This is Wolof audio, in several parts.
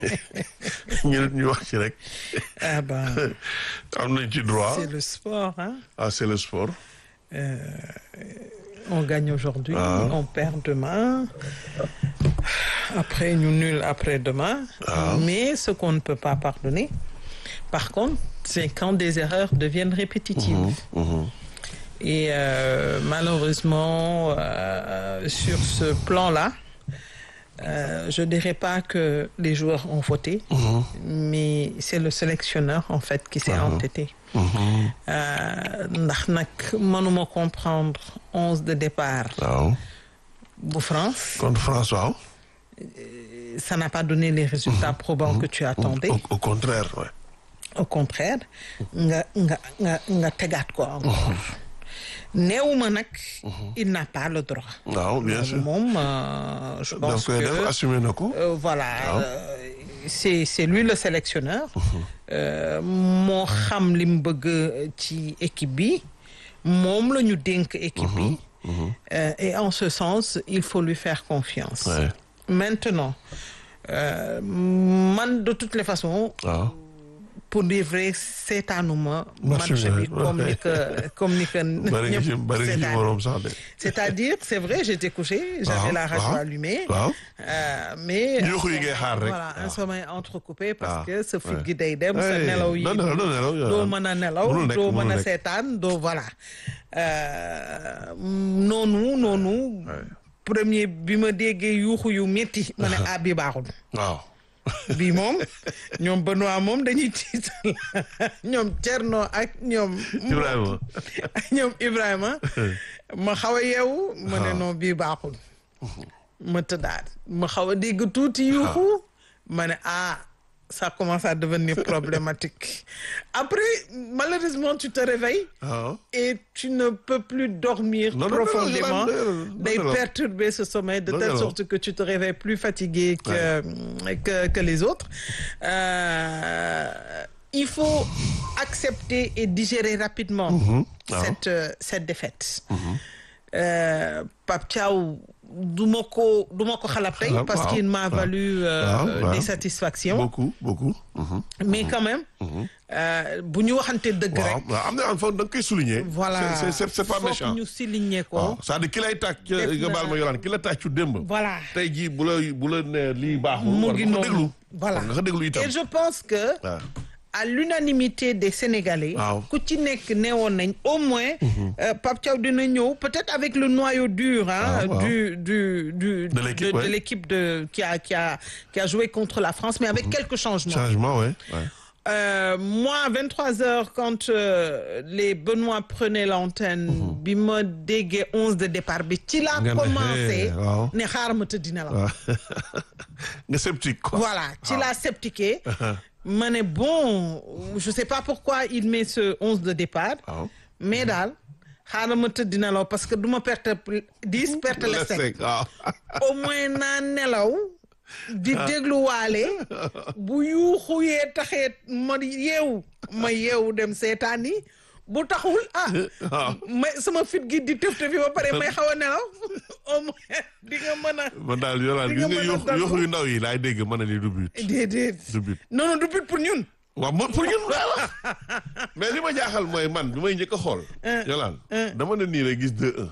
ñu ñu wax ci rek ah ben, am nañ ci droit c'est le sport. Hein? ah c'est le sport Euh, on gagne aujourd'hui, Ah. on perd demain. Après, nous nul après-demain. Ah. Mais ce qu'on ne peut pas pardonner, par contre, c'est quand des erreurs deviennent répétitives. Mhm. Et euh, malheureusement, euh, sur ce plan-là, euh, je dirais pas que les joueurs ont voté, Mhm. mais c'est le sélectionneur en fait qui s'est Ah. entêté. Mhm. Euh, ndax nag mënuma comprendre onze de départ waaw bu France contre France waaw ça n'a pas donné les résultats probants que tu attendais au, au contraire ouais. au contraire nga nga nga nga tegaat ko encore neewuma nag il n'a pas le droit waaw bien sûr moom euh, je da pense koy def que assumé na ko Euh, voilà euh, c'est c'est lui le sélectionneur Euh, moo xam li mu bëgg ci équipe bi moom la ñu dénk équipe bi Euh, et en ce sens il faut lui faire confiance Ouais. maintenant euh, man de toutes les façons waaw pour dire vrai seetaanuma Match match bi, bi comme ni que comme ni que bari nga ci ñëpp bari nga ci seetaan. morom sax de c'est-à-dire c'est vrai j'étais couché j'avais Waaw, la radio waaw. allumée waaw Euh, mais Yuuxu yi ngay xaar rek. voilà un waaw. sommeil entrecoupé parce waaw, que sa fit ouais. gi day dem sa Hey, nelaw yi doo nelaw, doo nelaw, yow. doo mën a nelaw Mënul nekk, doo mënul mën a nekk. seetaan doo voilà Euh, noonu noonu premier bi ma déggee yuuxu yu métti ma ne ah bi baaxul waaw bii moom ñoom Benoît moom dañuy tiital ñoom Thierno ak ñoom Ibrahima ñoom Ibrahima ma xaw a yeewu ma ne Ah. non bii baaxul ma tëddaat ma xaw a dégg tuuti yuuxu ma ne ah ça commence à devenir problématique après malheureusement tu te réveilles waaw et tu ne peux plus dormir Non, non, non, profondément non, non, non, day non, non. perturber ce sommeil de Non, telle non, non. sorte que tu te réveilles plus fatigué que, que, que les autres. Euh, il faut accepter et digérer rapidement Ah. cette, euh, cette défaite. Euh, Pape Thiaw, du ma ko du ma ko xalab tey Xalab, parce waaw, qu'il m'a waaw. valu euh, Waaw, waaw. des satisfactions beaucoup beaucoup mhm. mais quand même euh, bu ñu waxante dëgg waaw rek waaw am na am fa da nga koy souligner voilà c'est c'est c'est pas Faut méchant que ñu souligner ko waaw c'est-à-dire ki lay tàcc Def nga na- baal ma yolaan ki la tàccu démb voilà tey jii bu la bu la ne lii baaxul mu war ngi nga ko noonu déglu voilà war nga ko déglu itam et je pense que waaw à l'unanimité des Sénégalais Waaw. ku ci nekk neewoon nañ au moins euh, Pape Thiaw dina ñëw peut-être avec le noyau dur hein, Ah, waaw. du du du De l'équipe, de, ouais. l'équipe de qui a qui a qui a joué contre la France mais avec quelques changements changement ouais ouais Euh, moi, à 23 heures, quand euh, les Benoît prenaient l'antenne, bi ma déggee 11 de départ bi ci laa Nga ne, commencé hey, waaw. ne xaar ma tëdd nelaw waaw nga sceptique quoi voilà ci laa sceptiqué ma ne bon je sais pas pourquoi il met ce 11 de départ waaw mais daal xaaral ma tëdd nelaw parce que du ma perte 10 perte les cinq Lesek waaw au moins naa nelaw di dégluwaale bu yuuxu yee taxee ma yeewu ma yeewu dem seetaan yi bu taxul ah waaw may sama fit gi di tëf tëfi ba pare may xaw a nelaw au moins di nga mën a man daal yolaan Di gis nga nga mën a yuux dallu. yuux yu ndaw yi laay dégg mën na ni du but déedéet du but non non du but pour ñun waaw man pour ñun laa wax mais li ma jaaxal mooy man bi may njëkk a xool yolaan dama ne nii rek gis 2-1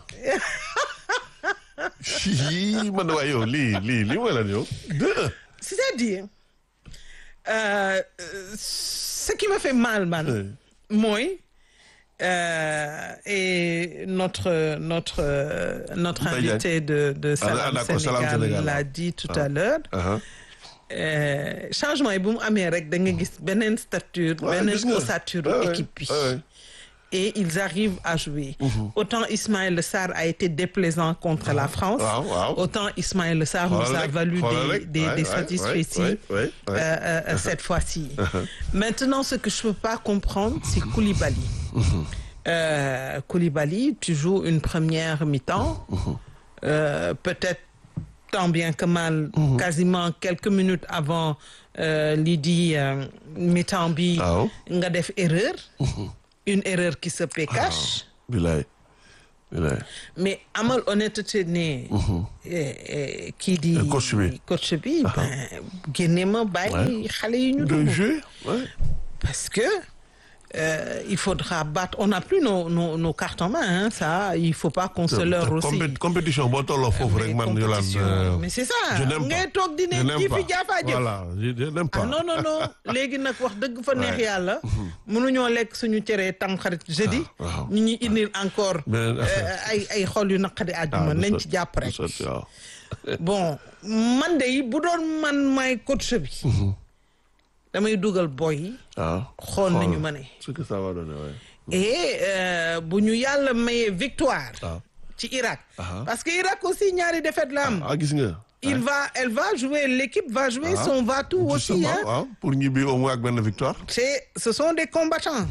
Hi, man waaye yow lii lii lii mooy lan yow 2-1 c'est-à-dire euh, euh, ce qui me fait mal man Ouais. mooy euh, et notre notre euh, notre Mbaye Diagne. invité de de Ah, Salam d'accord, Salam Sénégal Sénégal, l'a waaw. dit tout à l'heure aha euh, changement yi bu mu amee rek da nga gis beneen stature Ouais, beneen gis nga. ossature Ouais, ouais, équipe bi ouais, ouais. et ils arrivent à jouer autant Ismaël Sarr a été déplaisant contre la France waaw waaw autant Ismaël Sarr nous Xoolal a rek, valu xoolal des rek. des, Ouais, des ouais, satisfecits ouais, ouais, ouais. euh, euh, cette fois-ci. Maintenant, ce que je peux pas comprendre, c'est Koulibaly. Euh, Koulibaly, tu joues une première mi-temps, euh, peut-être tant bien que mal, quasiment quelques minutes avant euh, Lydie euh, mi-temps bi, waaw nga def erreur, une erreur qui se pécache. bilaay Ouais. mais amal honnêteté ne. eh, eh, kii di. Eh, coach bi. coach bi ben génne ma bàyyi xale yi ñu de dugg. jouer ouais. parce que euh, il faudra battre on n'a plus nos nos nos cartes en main hein, ça il faut pas qu'on se leurre aussi. Compé- compétition boo tolloo foofu rek man Mais Yolande compétition, euh, mais c'est ça je n'aime ngay pas. toog di ne Je n'aime kii fi pas. jaafaa jëf. voilà je je n'aime pas ah non non non léegi nag wax dëgg fa neex Ouais. yàlla. mënuñoo lekk suñu cere tamxarit jeudi. Ah, waaw. ñu ñuy indil encore. Beneen affaire. euh, ay ay xol yu naqadi àjjuma du nañ sot- ci jàpp du rek. sotti, waaw. bon man de bu doon man may coach bi. damay dugal boy yi. waaw xool nañu ma ne. ce que ça va donner ouais. et euh, bu ñu yàlla mayee victoire. waaw ci Irak. Ah. parce que Irak aussi ñaari défaite la am. ah gis nga il va elle va jouer l'équipe va jouer Ah. son va-tout aussi Justement, hein. waaw pour ñibbi au moins ak benn victoire c'est ce sont des combattants.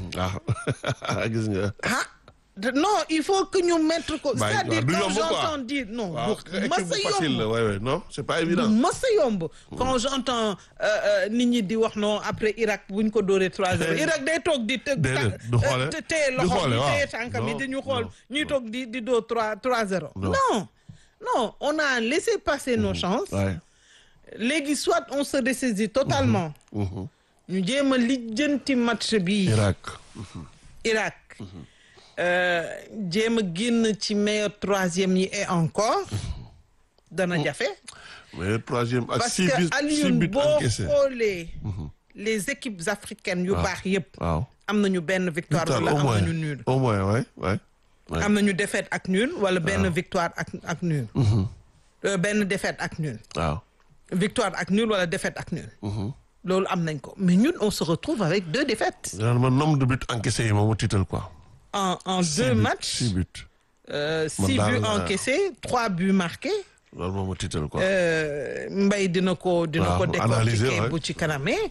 ah gis nga ah de- non il faut que ñu mettre ko. Bàyyi- c'est-à-dire waaw, du quand yomb quoi. j'entends dire non. waaw bu équipe mës bu a facile la yomb ouais ouais non c'est pas bu évident mës a yomb. quand j'entends euh, euh, nit ñi di wax non après Irak bu ñu ko dóoree 3-0 Irak day toog di. te Déedéet, du xoole. te téye Du loxo xoole, bi waaw. téye tànkam yi Non, di ñu xool non, ñuy non. toog di di dóor 3 3-0. Non. non non on a laissé passer nos chances. ouais léegi soit on se ressaisit totalement. Mhm. ñu jéem a lijjanti match bi. Irak Irak. Euh, jéem a génn ci meilleur troisième yi et encore. dana jafe. mais troisième ak parce six buts que six Alioune buts boo encaissés xoolee. les équipes africaines yu baax yépp waaw am nañu benn victoire Victoire, wala au am moins nañu nul. au moins ouais ouais ouais. am nañu défaite ak nul wala benn victoire ak ak nul. Euh, benn défaite ak nul. waaw victoire ak nul wala défaite ak nul. loolu am nañ ko mais ñun on se retrouve avec deux défaites. Yolande man nombre de buts encaissés yi moom mu tiital quoi en en Six deux buts, matchs. six buts Euh, Man six daal, buts euh, encaissés trois buts marqués loolu moom mu tiital quoi euh, Mbaye dina ko dina ko Waaw, analyser, décortiquer ouais. bu ci kanamee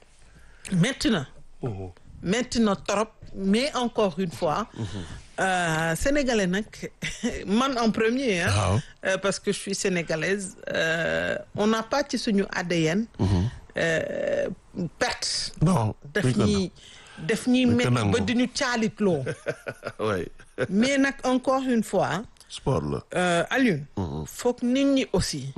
métti na métti na trop mais encore une fois euh, sénégalais nag man en premier hein, Waaw. euh, parce que je suis sénégalaise euh, on n'a pas ci suñu ADN euh, perte non daf duñ ko ñuy daf ñuy Duñ ko métti nangu. ba di ñu caalitloo nangu. ouais mais nag encore une fois sport la euh, Alioune foog nit ñi aussi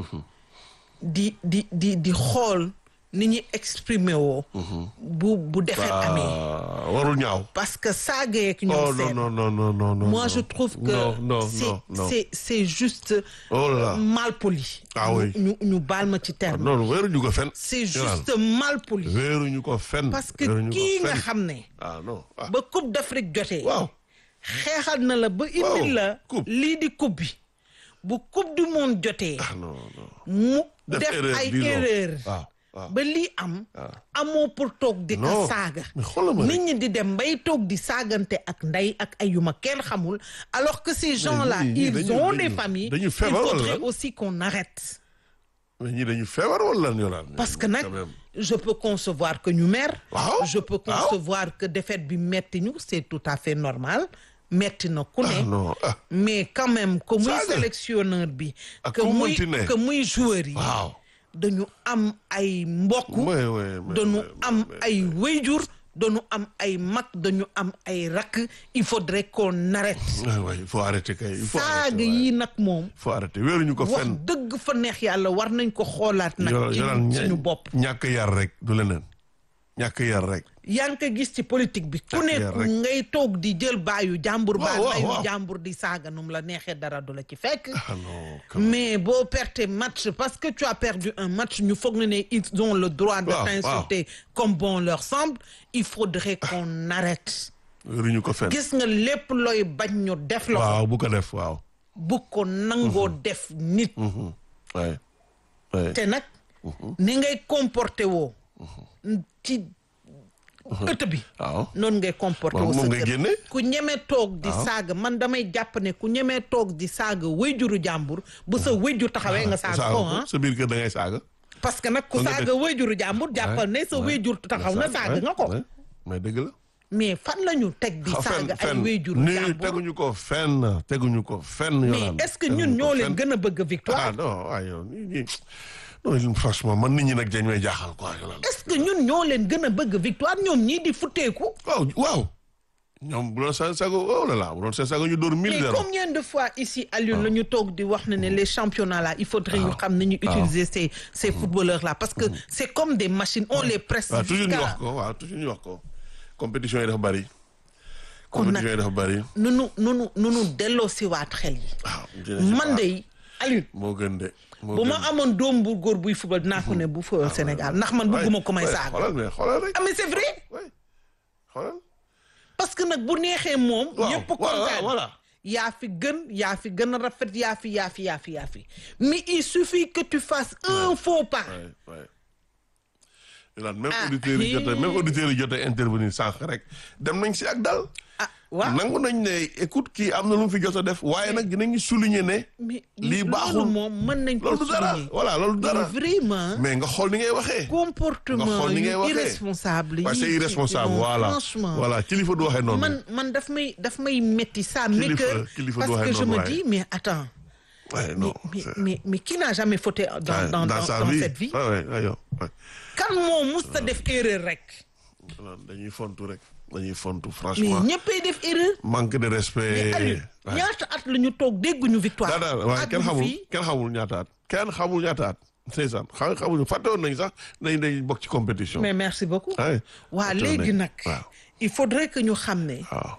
di di di di xool ni ñuy exprimer woo bu bu defet amee ah warul ñaaw parce que saaga yeeg ñoom oh non seen non non non non non moi non. je trouve que non non c'est non non c'est c'est juste oh là là mal poli Ah oui. ñu ñu baal ma ci terme non wéeruñu ko fen c'est Yolande. juste mal poli wéeruñu ko fen parce que wéeruñu ko kii nga fen. xam ne ah non ah ba coupe d'Afrique jotee waaw xeexal na la ba Waaw, indil la coupe. lii di coupe bi bu coupe du monde jotee ah non non mu Def def erreur, ay disons. erreur waaw waaw ba lii am Ah. amoo pour toog di ko Non, saaga mais xoolal ma nit rek. ñi di dem bay toog di saagante ak ndey ak ay yu ma kenn xamul alors que ces gens là ñii- ñii ils dañu- ont dañu- des familles dañu il feebar wala faudrait lan? aussi qu'on arrête mais ñii dañu feebar wala lan Yolande parce que nag Quand même. je peux concevoir que ñu mer Waaw, je peux waaw. concevoir que défaite bi metti ñu c'est tout à fait normal metti na ku ah ne non ah mais quand même que muy Saaga. sélectionneur bi Ak que ku muy mënti ne. que muy joueur yi waaw dañu am ay mbokk ouais ouais mais- dañu mais- am mais- ay wéyjur dañu am ay mag dañu am ay rakk il faudrait qu'on arrête ouais ouais il faut arrêter kay il faut saaga arrêter yi nag moom il faut arrêter wéeruñu ko wax fen dëgg fa neex yàlla war nañ ko xoolaat nag Yo- ci Yolande suñu bopp ñàkk yar rek du leneen ñàkk yar rek yaa ngi ko gis ci politique bi ku Ñàkk ne yar rek. ngay toog di jël baayu jàmbur baa waaw, bayu waaw. jàmbur di saaga num la neexee dara du la ci fekk ah non quand même. mais boo perte match parce que tu as perdu un match ñu foog ne ne ils ont le droit de Waaw, t'insulter comme bon leur semble il faudrait qu'on arrête wéeruñu ko fen gis nga lépp looy bañ ñu def la ko waaw bu ko def waaw bu ko nangoo def nit Mhm. ouais ouais te nag ni ngay comporté woo ci ëtt bi waaw noonu ngay comporté Waaw, woo moom sa ngay kër génne. ku ñemee toog di saaga man damay jàpp ne ku ñemee toog di saaga wéyjuru jàmbur bu sa wéyjur taxawee nga saaga ko ah sa biir kër da ngay saaga parce que nag ku Kon nga saaga wéyjuru jàmbur jàppal ne sa wéyjur taxaw na saaga nga ko ouais. mais dëgg la mais fan la ñu teg di Ah, saaga ay fenn wéyjuru nii jàmbur teguñu ko fenn teguñu ko fenn mais Yolande. est-ce que Teguñu ñun ko ñoo leen fenn. gën a bëgg victoire ah non waaye yow nii nii non franchement man nit ñi nag dañ may jaaxal quoi Yolande est-ce que ñun ñoo leen gën a bëgg victoire ñoom ñii di futteeku waaw waaw ñoom bu doon seen sago oh là là bu doon seen sago ñu dóor mille mais zéro combien de fois ici Alioune la ñu toog di wax ne ne les championnats là il faudrait ñu xam ne ñu utiliser ces ces footballeurs là parce que c'est comme des machines on les presse waaw toujours ñu jusqu'à- wax ko waaw toujours ñu wax ko compétition yi dafa bari Kon nag- compétition yi dafa bari nunu nunu nunu delloo si waat xel yi waaw dina ci man baax. de Alioune moo gën de moo bu gën. ma amoon doom bu góor buy football dinaa ko ne bu fa Sénégal ndax man bëgguma ko may Ouais, saaga xoolal mais xoolal rek ah mais c'est vrai ouais. xoolal parce que nag bu neexee moom waaw ñëpp voilà, kontaan voilà yaa fi gën yaa fi gën a rafet yaa fi yaa fi yaa fi yaa fi mais il suffit que tu fasses un faux pas ouais ouais Yolande, même Ah, auditeurs yi jotee même hi. auditeurs yi jotee intervenir sànq rek dem nañ si ak dal ah waaw nangu nañ ne écoute kii am na lu mu fi jot a def waaye nag dinañu souligner ne mais lii baaxul. loolu moom mën nañ ko loolu du dara souligner voilà loolu du dara mais vraiment mais nga xool ni ngay waxee comportement nga xool ni yu ngay waxee. irresponsable waaye yi c'est ci- irresponsable non, voilà franchement voilà kilifa du waxee noonu man man daf may daf may métti ça Kilifa- m'écoeure kilifa parce du waxee que je noonu, me waaye. dis mais attends ouais non mais c'est- mais mais qui n'a jamais fauté dans ouais, dans dans, sa dans vie cette vie ouais ouais ouais, yow, ouais. kan moo mus ta def erreur rek Voilà, dañuy fontu rek dañuy fontu mais franchement ñëppay def erreur manque de respect mais Aliou Ouais. ñaata at la ñu toog dégguñu victoire daa daal waaye kenn àdduna xamul fii kenn xamul ñaata at kenn xamul ñaata at ndeysaan xam xamuñu fàtte woon nañ sax dañ dañ bokk ci compétition mais merci beaucoup Ouais. waa Fàtte woon léegi nañ. nag waaw il faudrait que ñu xam ne waaw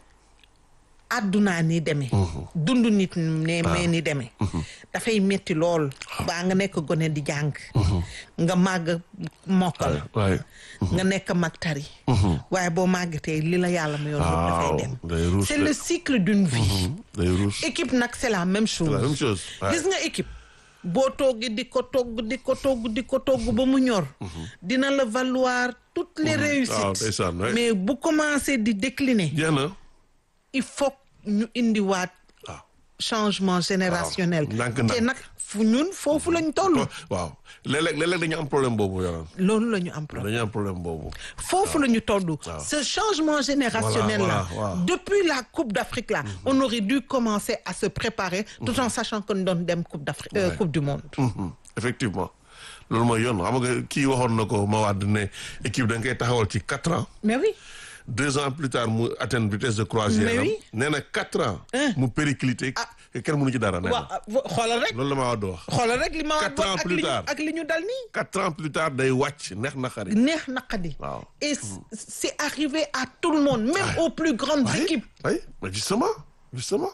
àddunaa ni demee dund nit ne mais ni demee dafay metti lool baa nga nekk gone di jàng nga màgg mokkal waaye nga nekk mag tari waaye boo màggatee li la yàlla ma yoon yëpp dafay waaw dem day ruus c'est de. le cycle d'une vie day ruus équipe nag c'est la même chose la même chose ouais. gis nga équipe boo toggee di ko togg di ko togg di ko togg ba mu ñor dina la valoir toutes les waaw réussites ndeysaan ouais. mais bu commencé di décliner jeex na il faut ñu indiwaat waaw changement générationnel ndànk-ndànk. te nag fu ñun foofu lañ toll waaw léeg-léeg léeg-léeg dañu am problème boobu yoran loolu la ñu am problème dañu am problème boobu foofu la ñu toll ce changement générationnel Voilà, là voilà, voilà. depuis la coupe d'Afrique là on aurait dû commencer à se préparer tout en sachant que ñu doon dem coupe d'Afrique euh, Ouais. coupe du monde Mhm, effectivement loolu mooy yoon xam nga kii waxoon na ko ma wàdd ne équipe da nga koy taxawal ci quatre ans mais oui deux ans plus tard mu atteindre vitesse de croisière Mais am oui. nee na quatre ans Hein. mu périclité que kenn mënu ci dara nee na waaw xoolal rek loolu la ma wàdd wax xoolal rek li ma Quatre wax ans ak plus li ñu tard. ak li ñu dal nii quatre ans plus tard day wàcc neex na xarit neex naqadi Waaw. et c- c'est arrivé à tout le monde même aux plus grandes équipes oui mais justement justement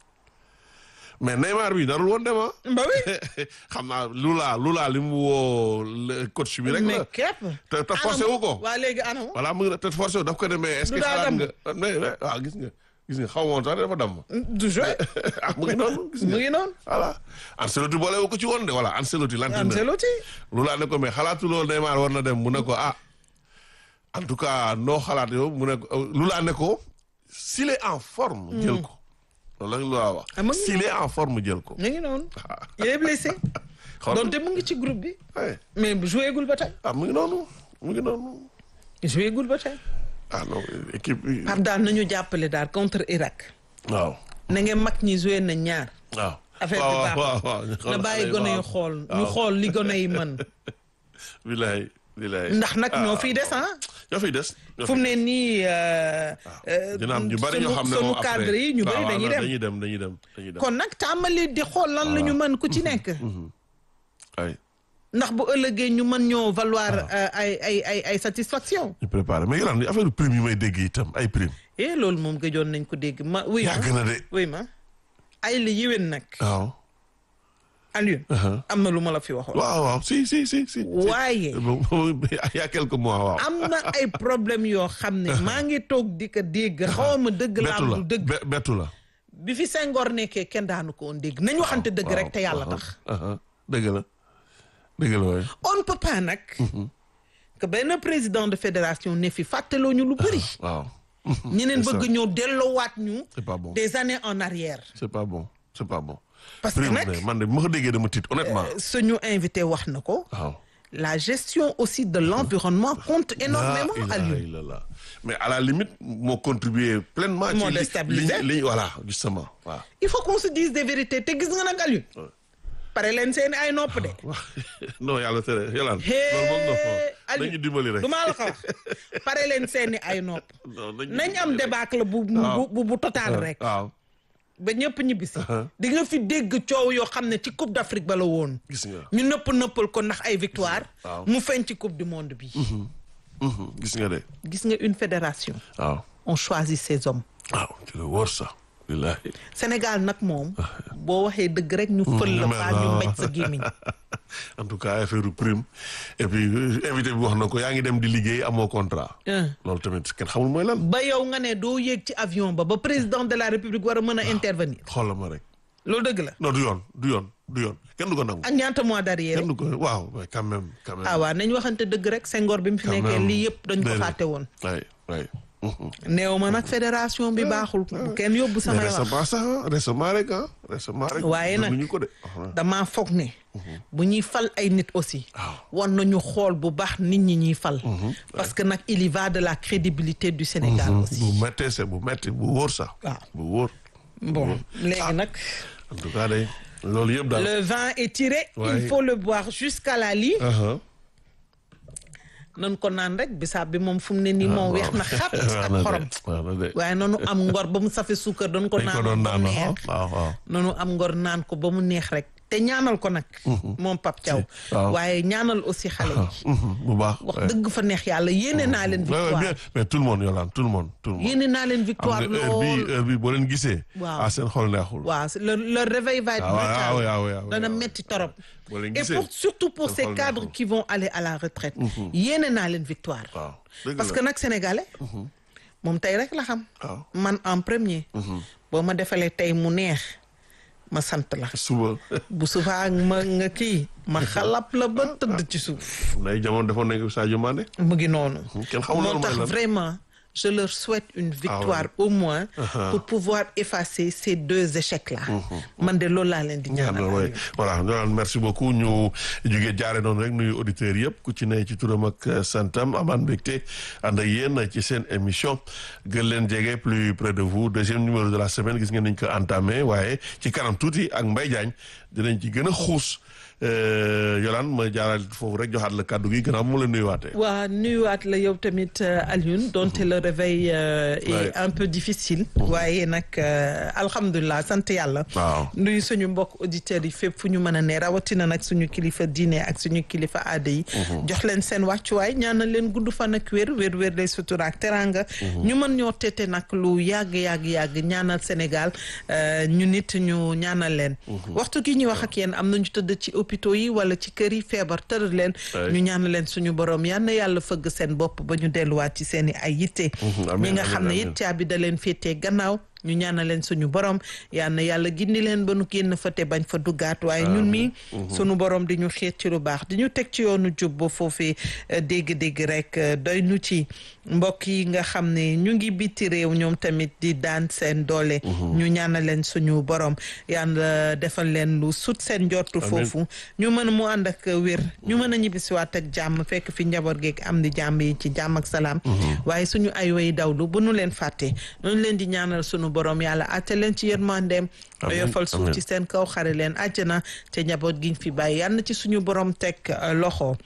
mais Neymar bi darul woon dem ah bah oui xam naa Lula Lula li mu woo le coach bi rek mais la képp te te forcé wu ko waa léegi anam voilà mu ngi te forcé wu daf ko demee est-ce que Du daa xalaat damm. nga mais mais waaw gis nga gis nga xaw ma woon sax dafa damm du jouer ah mu ngi noonu gis mu nga ngi noonu voilà Ancelotti boole wu ko ci woon de voilà Ancelotti l'entraîneur Ancelotti Lula ne ko mais xalaatuloo Neymar war na dem mu ne ko ah en tout cas noo xalaat yow mu ne ko Lula ne ko s'il est en forme jël ko loolu la Lula wax Ah, mu ngi s'il est en forme jël ko mu ngi noonu il est blessé xool donte mu ngi ci groupe bi ouais. mais joué gul ba tey ah mu ngi noonu mu ngi noonu joué gul ba tey ah non équipe bi Pape daal nañu jàppale daal contre Irak waaw na ngeen mag ñi joué na ñaar waaw affaire bi waaw baax waaw waaw ñu na xool bàyyi xale yi, gone yi waaw. xool ñu waaw. xool li gone yi mën bilaay bilaay ndax nag ñoo fiy des ah ñoo fiy des ñoo fu mu fiy ne nii euh, euh, dina am ñu bari ñoo sunu- xam ne sunu moom après cadre yi ñu bari waaw, dañuy waaw, dem dañuy dem dañuy dem dañuy dem kon nag tàmbali di xool lan la ñu mën ku ci nekk ay ndax bu ëllëgee ñu mën ñoo valoir euh, ay ay ay ay satisfaction ñu préparé mais yolaan affaire prime yi may dégg itam ay prime eh loolu moom gëjoon nañ ko dégg ma oui ma yàgg na de oui ma ay la yéwén nag waaw Alioune Uh-huh. am na lu ma la fi waxoon waaw waaw si si si si waaye il y a quelques mois waaw am na ay problème yoo xam ne maa ngi toog di ko dégg xaw ma dëgg la bettu am la du dëgg be- bettu la bi fi Senghor nekkee kenn daanu ko woon dégg nañ waxante dëgg rek te yàlla tax aha dëgg la dëgg la waay on ne peut pas nag que benn président de fédération ne fi fàttaloo ñu lu bëri waaw ñeneen c'est ça. bëgg ñoo delloowaat ñu c'est pas bon des années en arrière c'est pas bon c'est pas bon parce que prime nag de man de bu ma ko déggee dama tiit honnêtement suñu invité wax na ko waaw la gestion aussi de l'environnement compte énormément La à ilaha lui illallah. mais à la limite moo contribué pleinement Moo ci li- déstabilisé. li li voilà justement waaw il faut qu'on se dise des vérités te gis nga nag Aliou pare leen seeni ay nopp de. non yàlla tere yàlla. hee loolu moom non Aliou nañu dimbali rek. du maa la ko wax pare leen seeni ay nopp. non nañu nañ am dimbali rek. débâcle bu bu bu bu total rek. waaw ba ñëpp ñibbisi. di nga fi dégg coow yoo xam ne ci coupe d'Afrique ba la woon. gis nga. ñu nëpp nëppal ko ndax ay victoire. waaw. mu feeñ ci coupe du monde bi. Mhm, gis nga de. gis nga une fédération. waaw on choisit ses hommes. waaw ci la wóor sax. billahi. Sénégal nag moom. boo waxee dëgg rek ñu fël la faa ñu mbéj sa gémmiñ. en tout cas affaire prime et puis euh, invité bi wax na ko yaa ngi dem di liggéey amoo contrat. Hein. loolu tamit kenn xamul mooy lan. ba yow nga ne doo yéeg ci avion ba ba président de la république war a mën a intervenir. xoolal ma rek. loolu dëgg la. non du yoon du yoon du yoon kenn du ko nangu. ak ñaata mois d'arrière. kenn du ko waaw mais quand même quand même. ah waaw nañ waxante dëgg rek Senghor bi mu fi quand nekkee même. lii yëpp dañ ko Déedéet. fàtte woon. waay waay. Mhm. néew ma nag fédération bi baaxul. bu kenn yóbbu mais samay wax. récemment sax ah récemment rek ah récemment rek. waaye nag ñu ko de. ah, damaa foog ne. bu ñuy fal ay nit aussi. Waaw. war nañu xool bu baax nit ñi ñuy fal. parce que nag il y va de la crédibilité du Sénégal aussi. bu méttee c'est bu métti bu wóor sax. waaw bu wóor. bon léegi nag en tout cas day loolu yëpp daal. le vin est tiré. Ouais. il faut le boire jusqu'à la lie. Uh-huh. nan ko naan rek bisaab bi moom fu mu ne nii moom weex na xat ak xorom. waaw na de. waaye nanu am ngor ba mu safi suukar doon ko dañ ko naan doon ba naan mu waaw neex. waaw waaw. nanu am ngor naan ko ba mu neex rek te ñaanal ko nag. moom Pape Thiaw. waaw. waaye ñaanal aussi xale yi. Mhm, bu baax. wax ouais. dëgg fa neex yàlla yéene naa leen Ouais, ouais, victoire bien. mais tout le monde Yolande tout le monde tout le monde. yéene naa leen xam victoire nga heure bi lool heure bi boo leen gisee. Waaw. ah seen xol neexul. waaw le le réveil va être Ah, ouais, brutal ah, ouais, ah, ouais, ah, ouais, dana ah, ouais. metti torop boo leen et gisee. pour surtout pour seen ces xol cadres neexul. qui vont aller à la retraite yéene naa leen victoire waaw dëgg parce la. que nag sénégalais moom tey rek la xam waaw man en premier boo ma defalee tey mu neex ma sant la suba. bu subaa ma nga kii ma xalap la ba tëdd ci suuf nay jamono defoon nañ ko Sadio Mané. mu ngi noonu kenn xamul moo loolu mooy tax lan. vraiment je leur souhaite une victoire au moins pour pouvoir effacer ces deux échecs là man de loolu laa leen di ñaanal ñaanal waay voilà Yolande merci beaucoup ñu jugee jaare noonu rek nuyu auditeurs yëpp ku ci ne ci turam ak euh, santam amaan mbégte ànd ak yéen ci seen émission gën leen jege plus près de vous deuxième numéro de la semaine gis ngeen nañ ko entamé waaye ci kanam tuuti ak Mbaye Diagne dinañ ci gën a xuus euh, Yolande ma jaaral foofu rek joxaat la kàddu gi gannaaw mu la nuyuwaatee. waa nuyuwaat la yow tamit euh, Alioune donte le réveil euh, est Ouais. un peu difficile waaye nag euh, alhamdulilah sant yàlla waaw nuyu suñu mbokk auditeurs yi fépp fu ñu mën a ne rawatina nag suñu kilifa diine ak suñu kilifa aada yi jox leen seen wàccuwaay ñaanal leen gudd fan ak wér wér wér lay sutura ak teranga ñu mën ñoo tete nag lu yàgg yàgg yàgg ñaanal Sénégal euh, ñu nit ñu ñaanal leen waxtu gi ñuy wax ak yéen am nañu tëdd ci hôpitaux yi wala ci kër yi feebar tëral leen Ouais. ñu ñaanal leen suñu borom yal na yàlla fëgg seen bopp ba ñu delluwaat ci seen i ay yitte amiin, ñi nga amiin, xam ne amiin. it caabi da leen féetee gannaaw ñu ñaanal leen suñu borom yal na yàlla gindi leen ba nu génn fa te bañ fa duggaat waaye ñun mi suñu borom di ñu xiit ci lu baax di ñu teg ci yoonu jub ba foofee euh, dégg-dégg rek euh, doy nu ci mbokk yi nga xam ne ñu ngi biti réew ñoom tamit di daan seen doole ñu ñaanal leen suñu borom yàlla defal leen lu sut seen njortu foofu ñu mën mu ànd ak wér ñu mën a ñibbisiwaat ak jàmm fekk fi njaboot geeg am di jàmm yi ci jàmm ak salaam waaye suñu ay way dawlu bu nu leen fàtte noonu leen di ñaanal suñu borom yàlla àtte leen ci yërmandeem Amiin, yofal suuf amiin. ci seen kaw xare leen àjjana te njaboot giñ fi bàyyi yàlla na ci suñu borom teg euh, loxo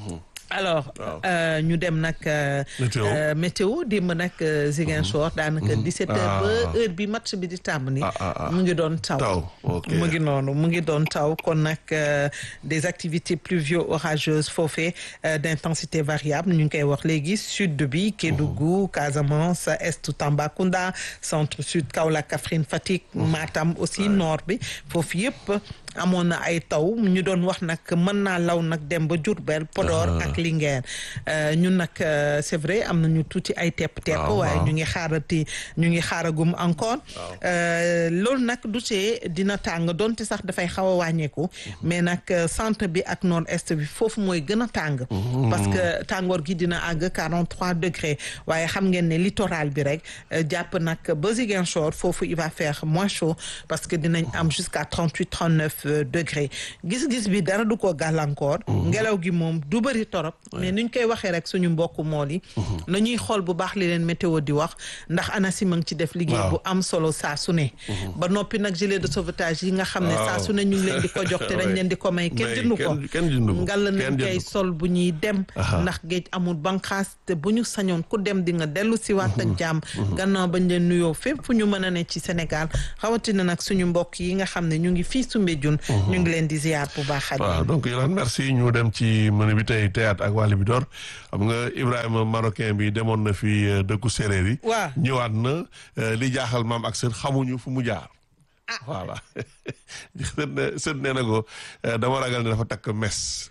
alors Waaw. euh, ñu dem nag euh, Météo. euh, météo démb nag euh, Ziguinchor daanaka 17 heures ba Ah. heure bi match bi di tàmbali Ah, ah, ah. mu ngi doon taw taw ok mu ngi noonu mu ngi doon taw kon nag euh, des activités pluvio-orageuses foofee euh, d'intensité variable ñu ngi koy wax léegi sud bi Kédougou Casamance est Tambacounda centre sud Kaolack Kaffrine Fatick Matam aussi nord bi foofu yëpp amoon na ay taw ñu doon wax nag mën naa law nag dem ba Diourbel Podor ak Linguère Euh, ñun nag euh, c'est vrai am nañu tuuti ay tepp-tepp Waaw, waaye waaw. ñu ngi xaarati ñu ngi xaaragum encore Euh, loolu nag du tee dina tàng donte sax dafay xaw a wàññeeku mais nag euh, centre bi ak nord est bi foofu mooy gën a tàng parce que tàngoor gi dina àgg 43 degrés waaye xam ngeen ne littoral bi rek euh, jàpp nag ba Ziguinchor foofu il va faire moins chaud parce que dinañ am jusqu'à 38 39 degrés gis-gis bi dara du ko gàllankoor. ngelaw gi moom du bëri torop. mais ni ñu koy waxee rek suñu mbokku mool yi. na ñuy xool bu baax li leen météo di wax ndax ANACIM a ngi ci def liggéey bu am solo saa su ne. ba noppi nag gilet de sauvetage yi nga xam ne saa su ne ñu ngi leen di ko jox te dañ leen di ko may kenn jëndu ko. kenn jëndu ko ngal nañ koy sol bu ñuy dem. ndax géej amul banqaas te bu ñu sañoon ku dem di nga dellu si waat ak jàmm. gannaaw bañ leen nuyoo fépp fu ñu mën a ne ci Sénégal rawatina nag suñu mbokk yi nga xam ne ñu ngi fii Soumbédioune. ñu ngi leen di ziar bu baax. waaw donc Yolande merci ñu dem ci menu bi tey théâtre ak wàllu bi door xam nga Ibrahima marocain bi demoon na fi dëkku séeréer yi. waaw ñëwaat na li jaaxal maam ak sët xamuñu fu mu jaar. voilà sët nee na ko dama ragal ne dafa takk mes.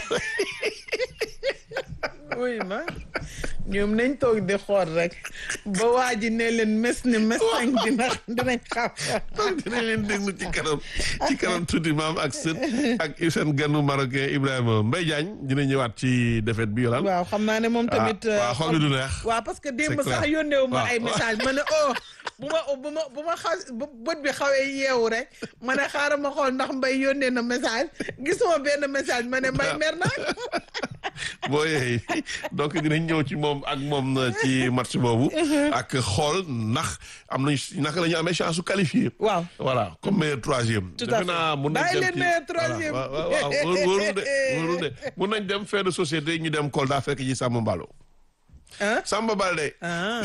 oui ma ñoom nañ toog di xool rek ba waa ji ne leen mes ni mes tànk dina dinañ xam. donc dinañ leen déglu ci kanam ci kanam tuuti maam ak sët ak seen ganu marocain Ibrahima Mbaye Diagne dina ñëwaat ci défaite bi yolaan waaw xam naa ne moom tamit. waaw xool bi du neex. waaw parce que démb sax yónnee wu ma ay message ma ne oh bu ma bu ma bu ma xaw bët bi xawee yeewu rek ma ne xaaral ma xool ndax Mbaye yónnee na message gisuma benn message ma ne Mbaye mer na. boo yeey donc dinañ ñëw ci moom ak moom ci match boobu. ak xool ndax am nañ naka la ñu amee chance su qualifié. waaw voilà comme meilleur troisième. tout à fait defe naa mun nañ bàyyi dem leen ci meilleur troisième. waaw waaw waaw wóorul de wóorul de mun nañ dem fait de société ñu dem Kolda fekk ci Samba Mballo. ah Samba Balde. ah.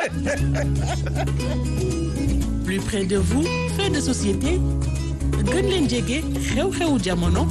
plus près de vous fait de société gën leen jege xew-xewu jamono.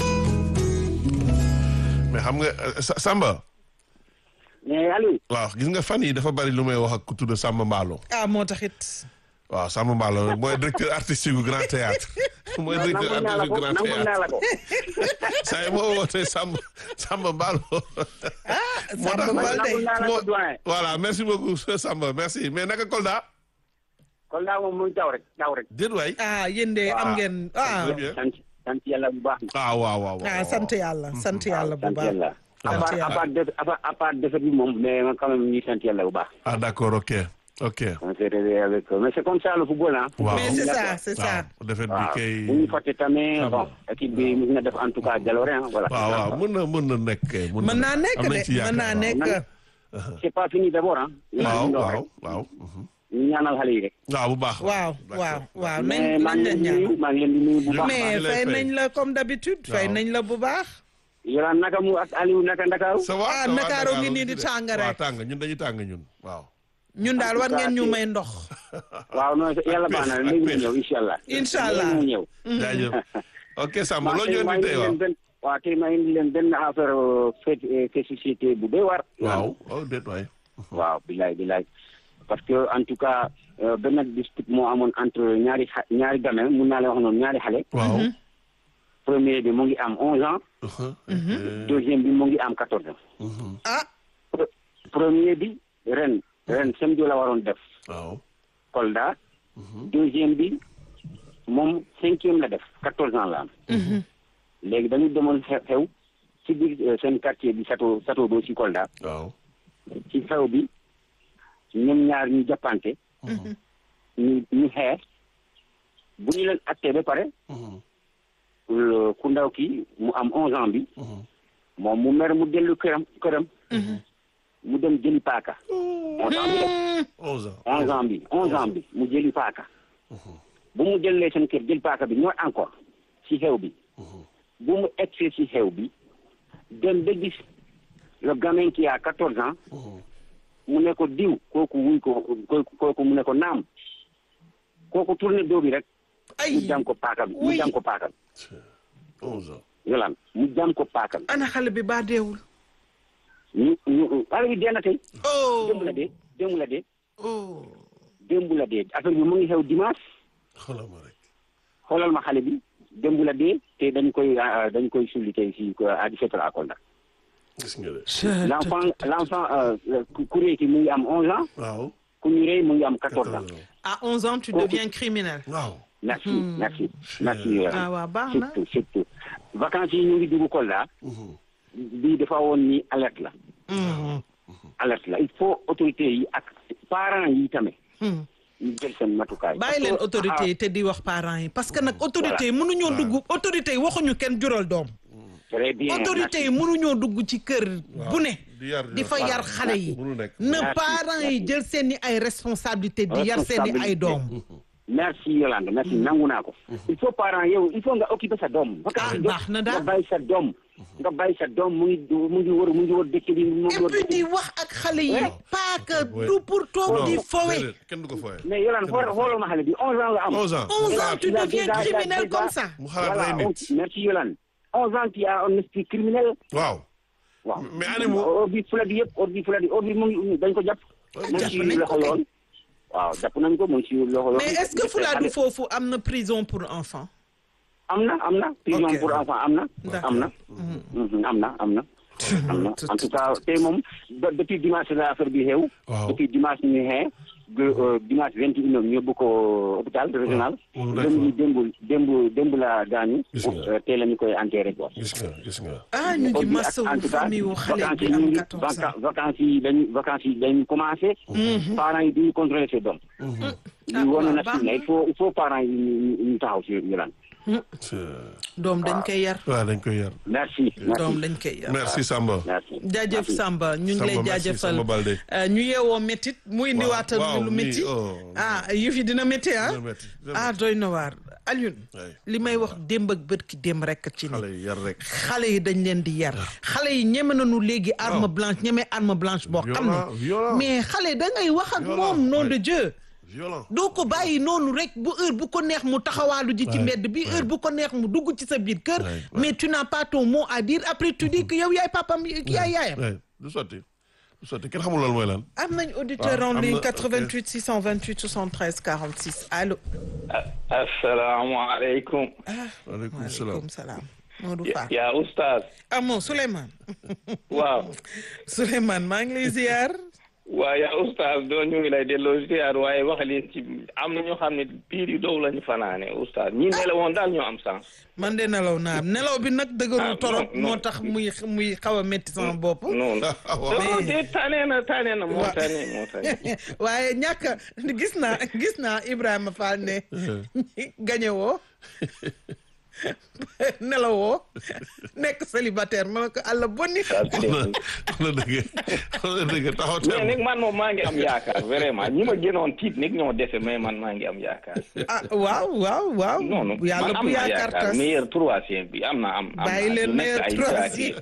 mais xam nga Sa- Samba. mais Aliou. waaw gis nga fan yi dafa bari lu may wax ak ku tudd Samba Mballo. ah moo taxit. waaw Samba Mballo mooy directeur artistique du Grand Théâtre mooy directeur nangul naa la artistique ko du Grand nangul naa Théâtre la ko. saa yi moo wootee Samba Samba Mballo. moo tax Samba Balde. nangul naa la ko doyen. voilà merci beaucoup Samba merci mais naka Kolda. kon daa moom muy taw rek taw rek. déet waay. ah yéen de am ngeen ah. Très bien. sant sant yàlla bu baax. ah waaw waaw waaw. ah sant yàlla sant yàlla bu sant baax. yàlla. à sant part à yàlla. part def à part à part defet bi moom mais man quand même ñuy sant yàlla bu baax. ah d'accord ok ok. on s'est réveillé avec eux. mais c'est comme ça le football ah. waaw mais c'est ça c'est ça. waaw defet bi waaw kay. bu ñu fàtte tamit Ah bon équipe bi mu na def en tout cas jaloore ah voilà. waaw waaw mën na mën na nekk kay. mën naa nekk am nañ de ci mën yaakaar, naa waaw. nekk. c'est pas fini d'abord ah. waaw ñu waaw waaw. ñu ñaanal xale yi rek. waaw bu baax. waaw d'accord. waaw waaw nañ mais maa nañ ngi leen leen di ñaan. nuyu maa ngi leen di nuyu bu baax. mais maa ngi lay fay fay. nañ la comme d'habitude fay Waaw. nañ la bu baax. Yolaan naka mu ak Aliou naka Ndakaaru. ça va Ah, ça va, Ndakaaru ngi Ndakaaru nii di de. tàng waaw rek. tàng ñun dañuy tàng ñun waaw. ñun daal war ngeen ñu may ndox. waaw non yàlla baax na léegi mu ñëw incha allah. Incha allah. léegi mu ñëw. jaajëf. ok Samba waaw loo tey ñu maa indi indi tey waaw. leen benn waaw tey maa indi leen benn affaire fait fait société bu doy waar. waaw oh déet waay. waaw bilaay bilaay parce que en tout cas euh, benn dispute moo amoon entre ñaari xa ñaari gamin mun naa leen wax noonu ñaari xale. waaw. premier bi mu ngi am 11 ans. deuxième bi mu ngi am 14 ans. ah Pre- premier bi ren ren samedi la waroon def waaw. Kolda. deuxième bi moom cinquième la def 14 ans la am. léegi dañu demoon xew xew ci biir euh, seen quartier bi Sato Sato do ci Kolda. waaw. ci xew bi ñoom ñaar ñu jàppante ñu ñu xeex bu ñu leen attee ba pare le- ku ndaw ki mu am onze ans bi moom mu mer mu dellu këram këram mu dem jëli paaka onze ans bi de onze ans. onze ans bi onze ans bi mu jëli paaka bu mu jëlee seen kër jël paaka bi ñooy encore ci xew bi bu mu egsee ci xew bi dem ba gis le gamin qui a quatorze ans mu ne ko diw kooku wuy ko kooku kooku mu ne ko naam kooku tourné doo bi rek ay mu jam ko paaka bi mu Oui. jam ko paaka bi onze ans. yolaan mu jam ko paaka bi ana xale bi baa deewul. ñu ñu xale bi dee na tey oh démb la dee démb la dee oh. démb la dee affaire bi mu ngi xew dimanche xoolal ma rek. xoolal ma xale bi démb la dee te dañ koy ah, dañ koy sulli tey fii à 17 heures à Kolda gis nga de. l'enfant l'enfant euh, ku ku réy ki mu ngi am 11 ans waaw. ku ñu rey mu ngi am 14 ans quatorze ans. à 11 ans tu deviens criminel. waaw. merci merci merci Yolaan. ah waaw baax na. surtout surtout vacances yi ñu ngi dugg Kolda bii dafa woon ni alerte la Mhm. alerte la il faut autorités yi ak parents yi tamit Mhm. ñu jël seen matukaay. bàyyi leen Parce que- autorité yi te di wax parents yi parce que nag autorité yi mënuñoo dugg autorité yi waxuñu kenn jural doom ah, très bien autorité yi mënuñoo dugg ci kër bu ne di yar di fa yar xale yi mënu nekk. na Merci, parents yi merci. jël seen i ay responsabilité di yar seen i ay doom merci Yolande merci nangu naa ko. il faut parents yow il faut nga occuper sa doom. Ah, baax na daal. nga bàyyi sa doom. nga bàyyi sa doom mu ngi mu ngi wër mu ngi wër dëkk bi mu ngi et wër puis dëkk di bi. wax ak xale yi Ouais. pas que Ouais. du pour toog di Non, fowe déedéet, kenn du ko fooye. mais Yolande xool xoolal ma xale bi 11 ans la am. 11 ans. 11 ans tu Il a deviens déjà- criminel déjà- comme ça mu xalaat voilà rey on- nit. merci Yolande. 11 ans tu as un esprit criminel. waaw. waaw Mais animaux- ordi fuladi yëpp ordi fuladi ordi mu ngi dañ ko jàpp. mu ngi jàpp ci nañ ko loxo kay. yoon. waaw jàpp nañ ko mu ngi ci loxo yoon. mais est-ce que Fuladu foofu am na prison pour enfants am na am na. prison Ok. pour enfant am na. D'accord. am na. Mhm, am na am na. am na en tout cas tey moom ba- depuis dimanche la affaire bi xew. Waaw. depuis dimanche ñu xee de euh, dimanche vingt et une heures ñu yóbbu ko hôpital régional. Oh, d'accord. démb démb démb démb la gaañu. Gis nga. Euh, tey la ñu koy enterré quoi. gis nga gis nga. ah ñu ngi Ordi ak- masawu en tout cas, famille wu xale vacances bi yi ñu am ngi- 14 ans vaca- vacances yi dañ vacances yi dañ commencé. parents yi duñu contrôler seen doom. Ah, ñu wane waaw, na baax si na. il faut il faut parents yi ñu ñu- ñu taxaw si ñu lan. C'est- doom dañ koy yar waaw dañ koy yar. merci. doom merci dañ koy yar merci Samba. merci. jaajëf Merci. Samba ñu ngi Samba, lay merci, jaajëfal Samba Balde. Euh, ñu yeewoo métit mu indiwaatal waaw, ñu lu nii, métti oh. ah yëf yi dina métti ah Dina métti, dina ah doy na waar Alioune Ouais. li may wax démb ak bët ki démb rek ci ni xale yi yar rek. xale yi dañ leen di yar xale yi ñeme nañu léegi arme blanche ñeme arme blanche boo xam Violent, ne violent. mais xale da ngay wax ak Violent, moom nom ouais. de Dieu violent. doo ko bàyyi noonu rek bu heure bu ko neex mu taxawaalu ji ci Ouais, mbedd bi heure bu ko neex mu dugg ci sa biir kër Ouais, ouais. mais tu n'as pas ton mot à dire après tu dis que yow yaay papam yaay yaayam Ouais, du sotti du sotti kenn xamul loolu mooy lan. am nañ auditeur waaw, en am ligne na- 88 628 73 46 allo. asalaamaaleykum waaleykum salaam. waaleykum salaam. Modou Fall. yaa oustaz ah moom Souleymane. waaw Souleymane maa ngi lay ziar. waaw yaa oustaz doo ñu ngi lay delloo ziar waaye wax leen ci am na ñoo xam ne biir yu dow lañu fanaane oustaz ñi nelawoon daal ñoo am sens man de nelaw naa nelaw bi nag dëgërul Ah, torop non, non. moo tax muy muy xaw a métti sama bopp. non non de tane na tane na moo tane moo tane waaye ñàkk a gis naa gis naa Ibrahima Fall ne gañe woo nelawoo nekk célibataire ma ne ko àlla bonni ça c'est wax na dëgg wax na dëgg taxaw mais teem. nag man moom maa ngi am yaakaar vraiment ñi ma gënoon tiit nag ñoo dese mais man maa ngi am yaakaar ah waaw waaw waaw non non yàlla man am bu naa yaakaar yaakaar tas meilleur troisième bi am na am am bàyyi naa leen du nekk meilleur ay troisième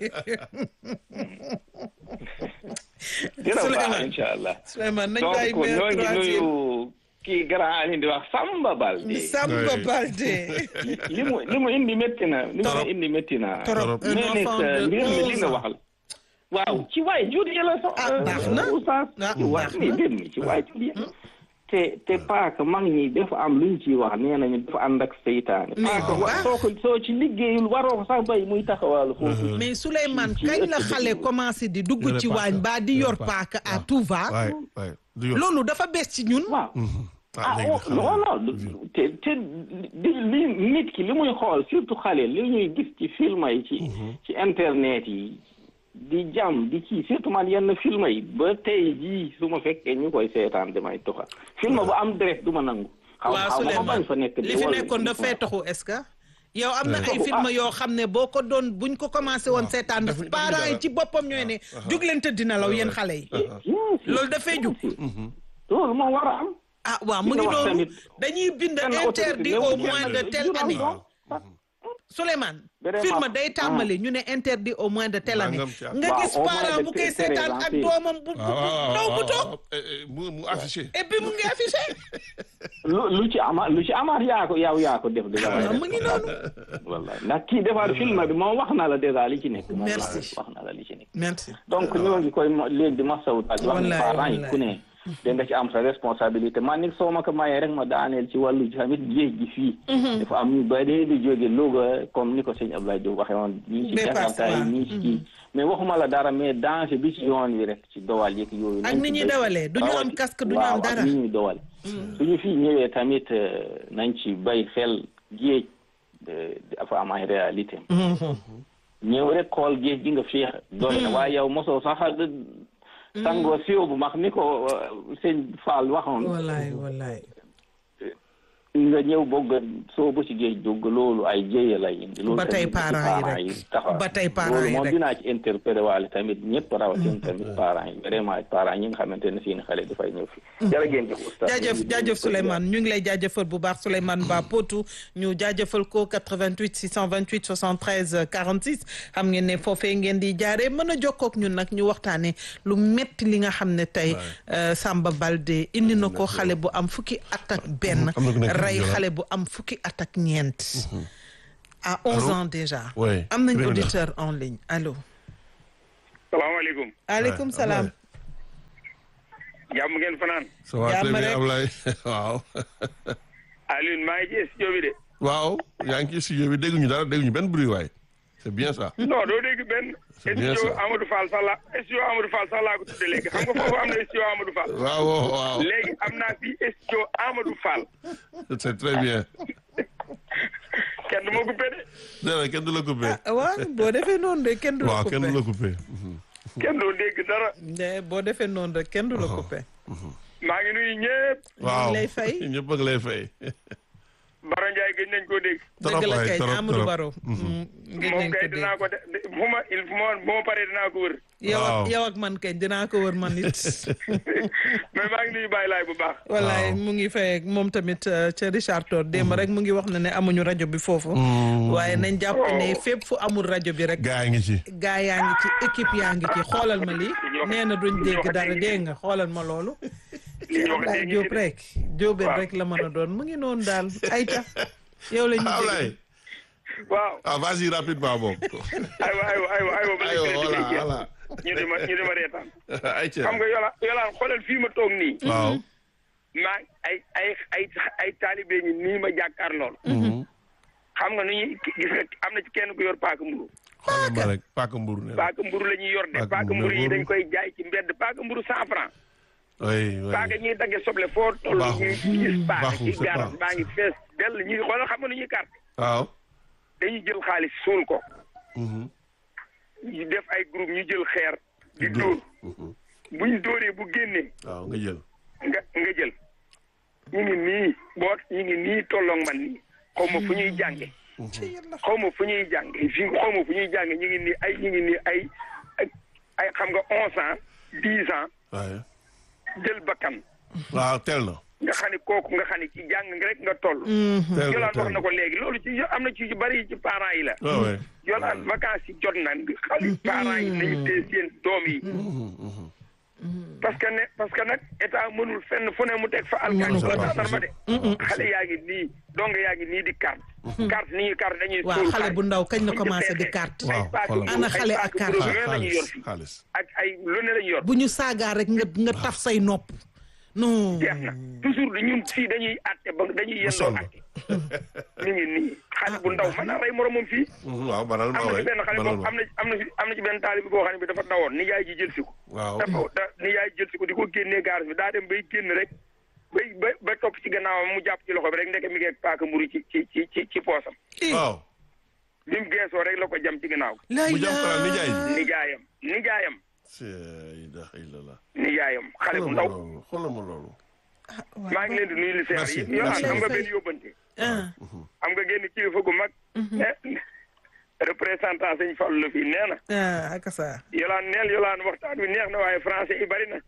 dina baax Souleymane. incha allah Souleymane nañ donc bàyyi ñoo meilleur ngi troisième nuyu kii grand Ali di wax Samba Balde Samba Ouais. Balde li mu li mu indi métti na li mu Torop. indi métti na Torop. Un mais nag enfant de mbir mi li 11 nga ans. waxal waaw ci waay jur yi la sax Ah, baax na. oustaz Ah, ci waay baax mais na. mbir mi ci waay jur yi te te paaka mag ñi dafa am luñ ciy wax nee nañu dafa ànd ak seytaane Mais paaka bu wa baax. soo ko soo ci liggéeyul waroo ko sax bay muy taxawaalu foofu mais Souleymane ci kañ la ëtt bi. xale commencé di dugg Yore ci paaka. waañ ba di yor Yore paaka à tout va waay waay du yoon. loolu dafa bees ci ñun waaw ah ah léegi oh, xale non yi. non te te di li nit ki li muy xool surtout xale li ñuy gis ci film yi ci ci internet yi di jàmm di kii surtout man yenn film yi ba tey jii su ma fekkee ñu koy seetaan damay toxa film bu am direct du ma nangu xaw waaw xaw ma ko bañ fa Souleymane nekk li fi nekkoon dafay taxu est-ce que yow am na ay Ouais. film yoo xam ne boo ko doon buñ ko commencé woon seetaan defuñu- defuñu parents yi dara. ci boppam ñooy ne jug leen tëdd nelaw yéen xale yi loolu dafay jug loolu moo war a am ah waaw mu Li ngi nga wax noonu tamit, dañuy bind benn autorité interdit néew au ci moins yenn de dëkk telle yu am année doom. Souleymane Vraiment. film day tàmbali ñu ne interdit au moins de telle année Nangam ci at. nga Waaw, gis au moins parent de bu koy telle seetaan ak année. doomam bu bu ndaw bu toog mu mu affiché. et puis mu ngi affiché lu lu ci ama lu ci amaat yaa ko yow yaa ko def déjà Ah, mu ngi noonu wallahi ndax kii defar film bi moom wax na la déjà li ci nekk moom Merci. wax na la li ci nekk merci donc ñoo ngi koy mo- léegi di masawu daal di wax ne Wallahi, parents yi wallahi. ku ne da nga ci am sa responsabilité man nit soo ma ko mayee rek ma daaneel ci wàllu tamit géej gi fii dafa am ñu bari di jóge Louga comme ni ko sëñ Abdoulaye Diop waxee woon ñii ci Dépassement. Jakarta yi ñii ci kii mais waxuma la dara mais danger bi ci yoon wi rek ci dowal yeeg yooyu Ak nañ ni ci ñuy béy. dawalee, du ñu am Rawati- casque, du ñu am waaw, dara. ak ni ñuy dowale suñu fii ñëwee tamit euh, nañ ci bay xel géej euh, dafa am ay réalité ñëw rek xool géej gi nga féex doy na waaye yow mosoo sax sangoo siwo bu max ni ko euh, sëñ Fall waxoon wallaay wallaay nga ñëw bëgg a soobu ci géej dugg loolu ay jéye lay indi loolu Ba tey tamit ci parents yi rek. taxaw Ba tey parents loolu yi moom rek. dinaa ci interpellé waale tamit ñëpp rawatina tamit parents yi vraiment parents ñi nga xamante ne seen xale dafay ñëw fi jërë ngeen jëf oustaz jaajëf jaajëf Souleymane ñu ngi lay jaajëfal bu baax Souleymane Ba Potou ñu jaajëfal ko 88 628 73 46 xam ngeen ne foofee ngeen di jaaree mën a jokkoo ak ñun nag ñu waxtaanee lu metti li nga xam ne tey euh, Samba Balde indi na ko xale bu am fukki at ak benn Am na ku nekk rey Gujarat. xale bu am fukki at ak ñeent à 11 Allô? ans déjà Ouais, am nañ criminel. auditeur en ligne allo salaamaaleykum aleykum salaam jàmm ngeen fanaan ça va très Jàmm bien rek. Ablaye waaw Alioune maa ngi ci studio bi de waaw yaa ngi ci studio bi dégguñu dara dégguñu benn bruit waay c'est bien ça non doo dégg benn C'est bien studio ça. Amadou Fall sax la studio Amadou Fall sax laa ko tudde léegi xam nga foofu am na studio Amadou Fall waaw waaw waaw léegi am naa fi studio Amadou Fall c'est très bien kenn du ma coupé de déedéet kenn du la coupé ah waaw boo defee noonu de kenn du la waaw kenn du coupé la coupé kenn doo dégg dara de boo defee noonu rek kenn du la coupé maa ngi nuyu ñëpp waaw lay fay. ñëpp ak lay fay Baro Ndiaye gëj nañ koo dégg dëgg la waay, kay trop, Amadou trop. Baro ngeen moom nañ kay ko dinaa dégg ko de de- bu ma il fu ma bu ma paree dinaa ko wër yow ak Waaw. yow ak man kay dinaa ko wër man it mais maa ngi nuyu Baye Laay bu baax wallaay Waaw. mu ngi fay ak moom tamit euh, ca Richard Toll démb rek mu ngi wax na ne amuñu rajo bi foofu waaye nañ jàpp ne fépp fu amul rajo bi rek gaa ngi ci gaa yaa ngi ci équipe yaa ngi ci xoolal ma lii nee na duñ dégg dara dégg nga xoolal ma loolu li ñu wax Ablaye dégg Diop rek Diop Waaw. rek la mën a doon mu ngi noonu daal ayca yow la ñu Ablaye waaw ah vas-y rapidement moom aywa aywa aywa aywa ba aywa léegi voilà crédit bi jeex. voilà ñu di ma ñu di ma reetaan ayca xam nga yola yolaan xoolal fii ma toog nii waaw maa ay ay ay ay taalibe ñi nii ma jàkkaar lool xam nga nu ñuy gis nga am na ci kenn ku yor paaka mburu xoolal ma rek paaka mburu ne la paaka mburu la ñuy yor de Paaka paaka mburu mburu yi mburu. dañ koy jaay ci mbedd paaka mburu cent franc oui oui paaka ñuy dagge soble foo toll Baaxul. ñuy gis paaka Baaxul, ci c'est garas pas- baa ngi fees dell ñuy xoolal xam nga nu ñuy carte waaw dañuy jël xaalis suul ko Mhm. ñu def ay groupe ñu jël xeer di dóor buñ dóoree bu génnee waaw nga jël nga nga jël ñu ngi nii boot ñu ngi nii tolloog man nii xaw ma fu ñuy jànge xaw ma fu ñuy jànge fii xaw ma fu ñuy jànge ñu ngi nii ay ñu ngi nii ay ay- ay xam nga onze ans dix ans waaye jël bakkan waaw teel na nga xam ne kooku nga xam ne ci jàng nga rek nga toll teel na yolaan wax teel na ko léegi loolu ci am na ci yu bari ci parents yi la waaw ouais. yolaan vacances yi jot na xale parents yi nañu téye seen doom yi parce que ne parce que nag état mënul fenn fu ne mu teg fa alkaati Mënu ko. wala gendarme de xale yaa ngi nii dong yaa ngi nii di carte carte ni ñuy carte dañuy waaw suul xale xaalis. bu ndaw kañ la buñ commencé di defee carte Waaw, ay paaka xoolal. mburu, Ana ay xale ak paaka carte. mburu, lu ne la ñuy yor xaalis fii xaalis ak ay lu ne la ñuy yor bu ñu saagaa rek nga nga taf say nopp non jeex na toujours di ñun fii dañuy àtte ba dañuy yendoo sonn. àtte ñu ngi nii xale bu ndaw mën naa rey moromam fii Mhm, waaw banal ma am na waay ci benn xale banal boobu ma am na am na ci am na ci benn taalibe boo xam ne bi dafa dawoon ni yaay ji jël si ko waaw dafa da ni yaay jël si ko di ko génnee gaar bi daa dem bay génn rek bay ba ba topp ci gannaawam mu jàpp ci loxo bi rek ndeke mi ngi ak paaka mburu ci ci ci ci ci poosam waaw bi mu geesoo rek la ko jam ci gannaaw lay mu jëm xanaa nijaay ji nijaayam nijaayam c'est ilaha illallah nijaayam xale bu xoolal ma ndaw loolu xoolal ma loolu maa ngi leen di nuyu li seer Merci, yi yow merci. am nga benn yóbbante ah am nga génn kilifa gu mag ne représentant sëñ Fallu la fii nee na ah ak ça yolaan neel yolaan waxtaan wi neex na waaye français yi bari na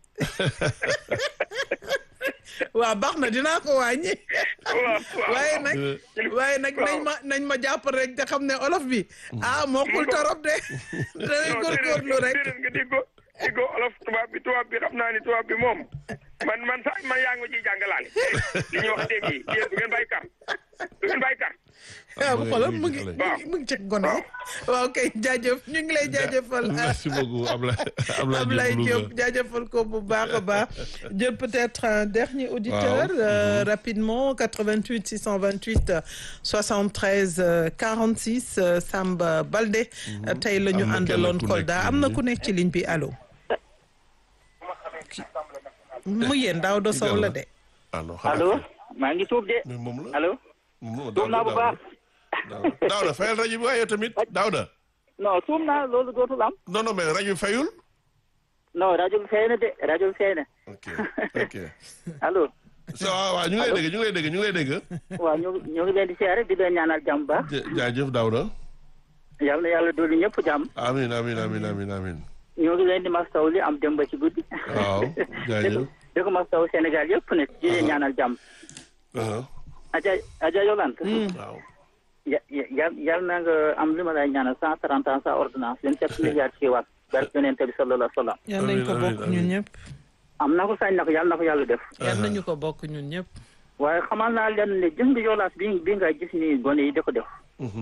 waaw baax na dinaa ko wàññi waaw waaw waaye nag waaye nag nañ ma nañ ma jàpp rek te xam ne olof bi ah mokkul torop de danañ góorgóorlu rek déedéet nga dégg ko dégg ko olof tubaab bi tubaab bi xam naa ni tubaab bi moom man man sax man yaa ngi ma ciy jàngalaale li ñuy wax dégg yi yéen du ngeen bàyyi kar du ngeen bàyyi kar waaw mu ngi- xoolal mu mu ngi ngi xale. mu ngi ci gone waaw kay jaajëf ñu ngi lay jaajëfal merci beaucoup Ablaye Ablaye Ablaye Diop Diop Louga. jaajëfal ko bu baax a baax jël peut-être un dernier auditeur Waaw. euh, rapidement 88 628 73 euh, 46 euh, Samba Balde tey la ñu Am na kenn àndaloon ku nekk Kolda ci am na ligne ku nekk ci ligne bi allo mu yéen daaw do sow la de ah non xanaa allo kay. maa ngi tuub de mais moom la allo moom la tuub naa bu baax Daawda Daawda fayal rajo bi waaye yow tamit Daawda non tuub naa loolu dootul am non non mais rajo bi fayul non rajo bi fay na de rajo bi fay na ok ok allo so waaw waaw ñu ngi lay dégg ñu ngi lay dégg ñu ngi lay dégg waaw ñoo ngi ñoo ngi leen di siyaare di leen ñaanal jàmm baax Ja- jaajëf Daouda yal na yàlla dolli ñëpp jàmm amin amin amin amin amin ñoo ngi leen di mastaw li am dem ba ci guddi waaw jaajëf di ko mastaw Sénégal yëpp ne di leen ñaanal jàmm Uh-huh. aja aja Yolande waaw ya ya yal na nga am li ma lay ñaanal cent trente ans sans ordonnance leen sept milliards ci waat barke yonent bi sallallahu alayhi wa sallam yal nañ ko Amiin, bokk amiin, ñun amiin. ñëpp am na ko sañ na ko yal na ko yàlla def yal nañu ko bokk ñun ñëpp waaye xamal naa leen ne gis nga yoolaas bi bi nga gis ni gone yi di ko def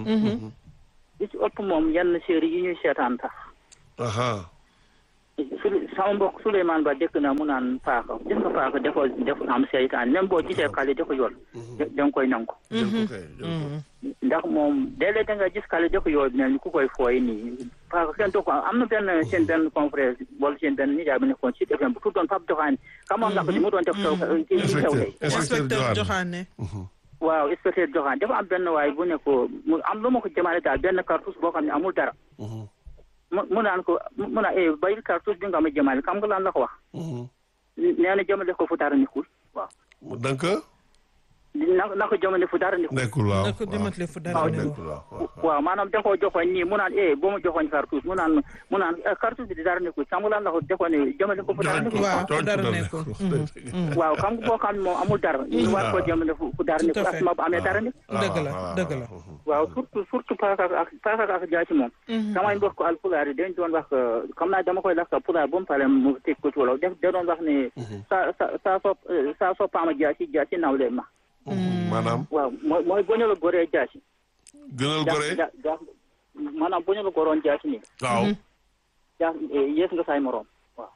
li ci ëpp moom yenn série yi ñuy seetaan tax aha su sama mbokk Souleymane Ba dëkk na mu naan paaka gis nga paaka dafa dafa am seytaan même boo gisee xale di ko yool da da nga koy nangu jël ko kay jël ko ndax moom léeg-léeg da nga gis xale di ko yool mel ni ku koy fooy nii paaka kenn du ko am na benn seen benn confrère wala seen benn nijaay bu nekkoon ci FM bu tuddoon Pape Doxaane xamoon nga ko di mu doon def taw ci ci taw tey inspecteur inspecteur Joxaane Joxaane waaw inspecteur Joxaane dafa am benn waay bu ne ko mu am lu ma ko jëmale daal benn cartouche boo xam ne amul dara mu mu naan ko mu naan eh bayil cartouche bi nga ma jëmale xam nga lan la ko wax nee na jëmale ko fu dara nekkul waaw donc na na ko jëmale fu dara nekkul nekkul waaw na ko dimatale fu dara waaw, ne nekkul waaw waaw waaw maanaam da koo joxoon nii mu naan eh boo ma joxoon cartouche mu naan mu naan eh, cartouche bi dara nekkul xam nga lan la ko defoon ne jëmale ko fu dara nekkul waaw, tooñ dara ku nekkul. waaw xam nga boo xam ne moom amul dara ñu war koo jëmale fu fu dara Tout à nekkul fait. ak ma bu amee dara nekkul dëgg la dëgg la waaw surtout surtout paaka ak paaka ak jaasi moom samay mbokk alpulaar yi dañ doon wax xam naa dama koy lakk pulaar ba mu pare mu teg ko ci wolof def da doon wax ne sa sa saa so saa so paama jaasi jaasi nawle ma maanaam waaw mooy mooy bu ñu la goree jaasi gënal gore ja ja maanaam bu ñu la goroon jaasi nii waaw jaas yées nga say moroom waaw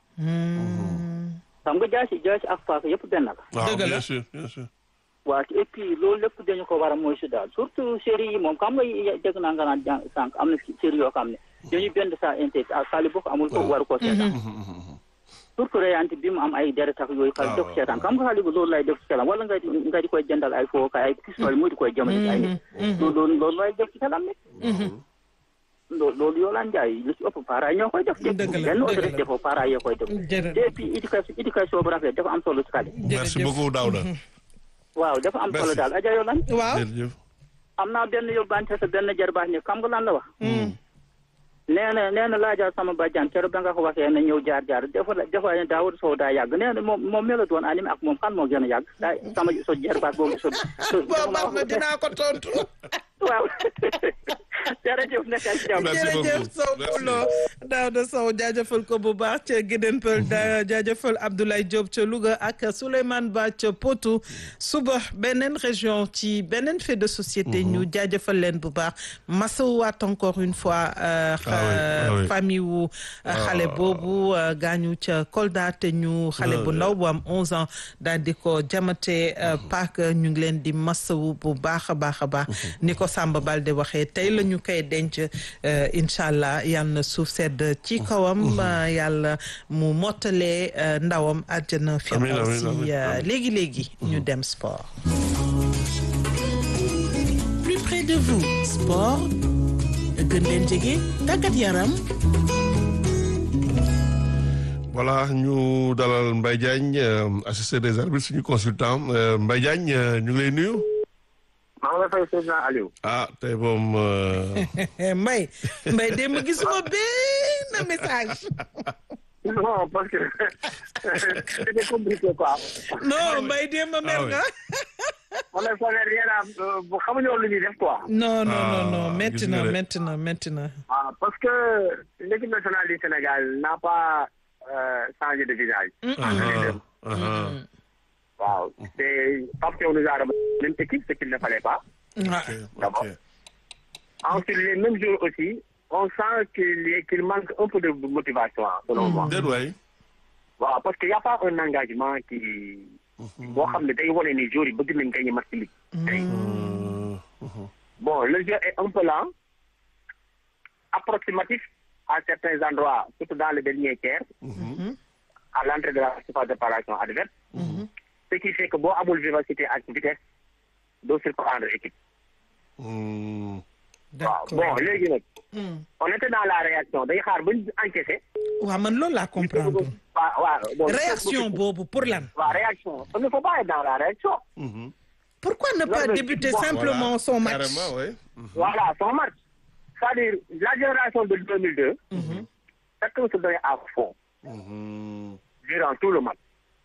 xam nga jaasi jaasi ak paaka yëpp benn la waaw Dëgg la. bien sûr bien sûr waaw et puis loolu lépp dañu ko war a mooy si daal surtout série yi moom xam nga y- dégg naa nga naan jàng sànq am na série yoo xam ne dañuy benn sa intérêt ak xale bu ko amul ko war ko seetaan surtout reyante bi mu am ay deret ak yooyu xale def seetaan xam nga xale bu loolu lay def ci xelam wala nga di nga di koy jëndal ay foo kay ay pistolet mu di koy jëmale ci ay nit loolu loolu loolu lay def ci xelam nit loolu loolu yoo laan jaay lu ci ëpp parents ñoo koy def Dëgg la, benn dëgg autorité la. defoo parents yoo koy def jërëjëf et puis éducation éducation bu rafet dafa am solo ci xale merci beaucoup Daouda waaw dafa am solo Merci. daal aja yoo lan waaw jërëjëf am naa benn yóbbante sa benn jarbaax ni xam nga lan la wax nee na nee na laajal sama bàjjan keroog ba nga ko waxee na ñëw jaar jaar dafa la dafa ne Daawud Sow daa yàgg nee na moom moom mela doon animé ak moom kan moo gën a yàgg daa sama so jarbaat boobu so so boo baax na dinaa ko tontu waaw jërëjëf nekk ak jàmm Merci jërëjëf beaucoup. Sow Merci. Poulo Daouda Sow jaajëfal ko bu baax ca Guédén Peul da jaajëfal Abdoulaye Diop ca Louga ak Souleymane Ba ca Potou suba beneen région ci beneen fait de société ñu jaajëfal leen bu baax masawaat encore une fois euh, Ah oui, ah oui. famille wu xale boobu euh, gaañu ca Kolda te ñu xale bu ndaw bu am 11 ans daal di ko jamate euh, paak ñu ngi leen di masawu bu baax a baax a baax ni ko Samba Balde waxee tey la ñu koy denc euh, incha allah yal na suuf sedd ci kawam euh, yàlla mu mottalee euh, ndawam àjjana Amiin, amiin, firdawsi amiin, euh, amiin. léegi léegi ñu dem sport plus près de vous sport gën leen jege tàggat yaram voilà ñu dalal Mbaye Diagne euh, assisté des arbitres suñu consultant euh, Mbaye Diagne euh, ñu ngi lay nuyu maa ngi lay fay Seydina Aliou. ah tey moom euh, Mbay Mbay démb gisuma benn message non parce que c'était compliqué quoi. non Mbay démb mer oui. nga on est pas rien à bu xamuñu woon lu ñuy def quoi. non non non non Ah, métti gis na nga de. métti na métti na Ah, parce que l'équipe nationale du Sénégal n'a pas euh, changé de visage. ah, ah, Waaw c'est Pape Thiaw nous a remis la même équipe ce qu'il ne fallait pas. ah ok, ok. Ensuite les mêmes jours aussi on sent qu'il y- qu'il manque un peu de motivation hein, selon moi. déet waay waaw parce que y a pas un engagement qui boo xam ne day wane ni jour yi bëgg nañ gagner match bi tey Euh, bon le jeu est un peu lent approximatif à certains endroits surtout dans le dernier tiers à l'entrée de la surface de préparation adverse ce qui fait que boo amul vivacité ak vitesse doo surprendre équipe hmm, d'accord bon léegi nag on était dans la réaction day xaar ba ñu encaissé waaw man loolu laa comprendre waaw waaw bon réaction boobu pour lan waaw réaction il ne faut pas être dans la réaction pourquoi ne pas Loolu, débuter voilà. simplement son match carrément oui. voilà son match c'est-à-dire la génération de 2002 chacun se donnait à fond durant tout le match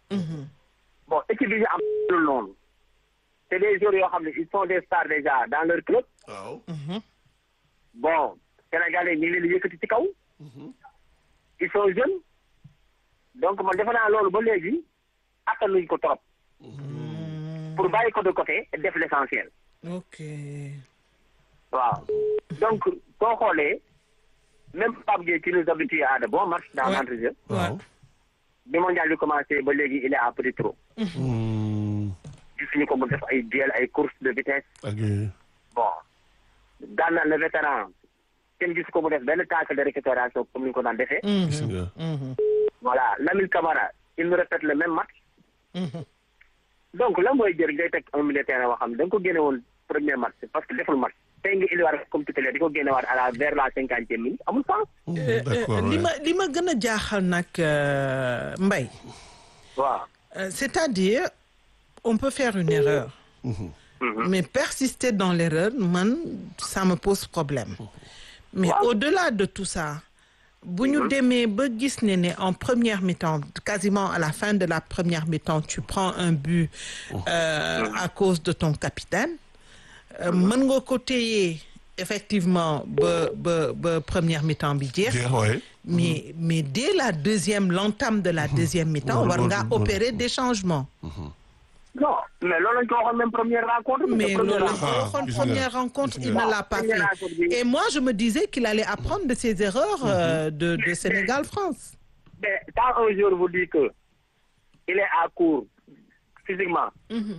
bon équipe yi ñu am lu noonu c'est des joueurs yoo xam ne ils sont des stars déjà dans leur club waaw. bon Sénégalais ñu ngi leen di yëkkati ci kaw ils sont jeunes donc man defe naa loolu ba léegi attanuñ ko trop pour bàyyi ko de côté et def l'essentiel ok waaw donc soo xoolee même Pape Gueye qui nous habitue à de bons matchs dans Ouais. l'entrejeu waaw bi mondial bi commencé ba léegi il est à petit trot gisuñu ko mu def ay duel ay course de vitesse ak bon daan na le vétéran kenn gisu ko mu def benn tacle de récupération comme ni ñu ko daan defee gis nga. voilà Lamine Camara il nous répète le même match donc la mooy jëriñ ngay teg un milieu terrain boo xam ne da nga ko génne woon premier match parce que deful match tey nga indiwaat comme titulaire di ko génne waat à la vers la cinquantième minute amul sens Euh, d'accord euh, li ouais. ma li ma gën a jaaxal nag euh, Mbaye waaw Euh, c'est-à-dire on peut faire une erreur mais persister dans l'erreur man ça me pose problème mais au-delà de tout ça bu ñu demee ba gis ne ne en première mi-temps quasiment à la fin de la première mi-temps tu prends un but euh, à cause de ton capitaine euh, mën nga ko téye effectivement ba ba ba première mi-temps bi jeex jeex waay. mais mais dès la deuxième l'entame de la deuxième mi-temps Loolu- war ngaa loolu- opérer des changements non mais loolu lañ ko waxoon même première rencontre bi mais première loolu la rencontre. ko waxoon gis nga, première rencontre gis il nga. ne l'a pas Première fait rencontre bi. et moi je me disais qu'il allait apprendre de ses erreurs euh, de de Sénégal France mais quand un joueur vous dit que il est à court physiquement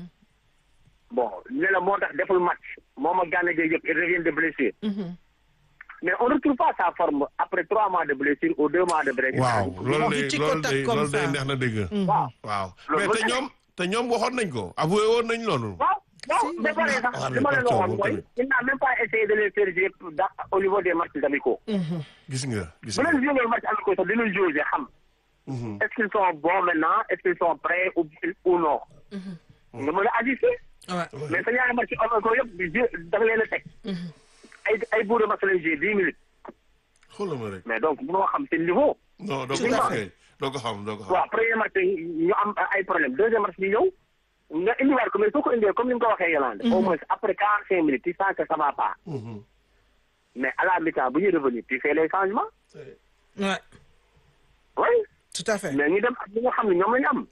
bon ne la moo tax deful match moom ak Gana Gueye yëpp il revient de blessure mais on ne retrouve pas sa forme après trois mois de blessure ou deux mois de blessure waaw loolu du day ci loolu contact day comme loolu day ça. neex na dégg. waaw waaw Loolu mais ba te tey. ñoom te ñoom waxoon nañ ko avoué woon nañ loolu. waaw waaw Si, ba pare sax wax li ma nañ leen ko waxoon moom mooy tamit. il n'a même pas essayé de les faire jouer dans au niveau des matchs amicaux gis nga gis bu nga. leen jouer match amicaux sax dinañ jouer xam est-ce qu'ils sont bons maintenant est-ce qu'ils sont prêts ou ou non nga mën a ajuster ouais. mais sa ñaari match amicaux yëpp di jouer da nga leen a teg ay ay bourre match lañ jouer dix minutes xoolal ma rek. mais donc mënoo xam seen niveau non doo ko Tout à xam fait. kay doo ko xam doo ko xam. waaw premier match ñu am ay problème deuxième match ñu ñëw nga indiwaat ko mais soo ko indee comme ni nga ko waxee Yolande au moins après quarante cinq minutes tu sens que ça va pas mais à la mi-temps bu ñuy revenir tu fais les changements ouais oui tout à fait mais ñu dem ak ñi nga xam ne ñoom la ñu am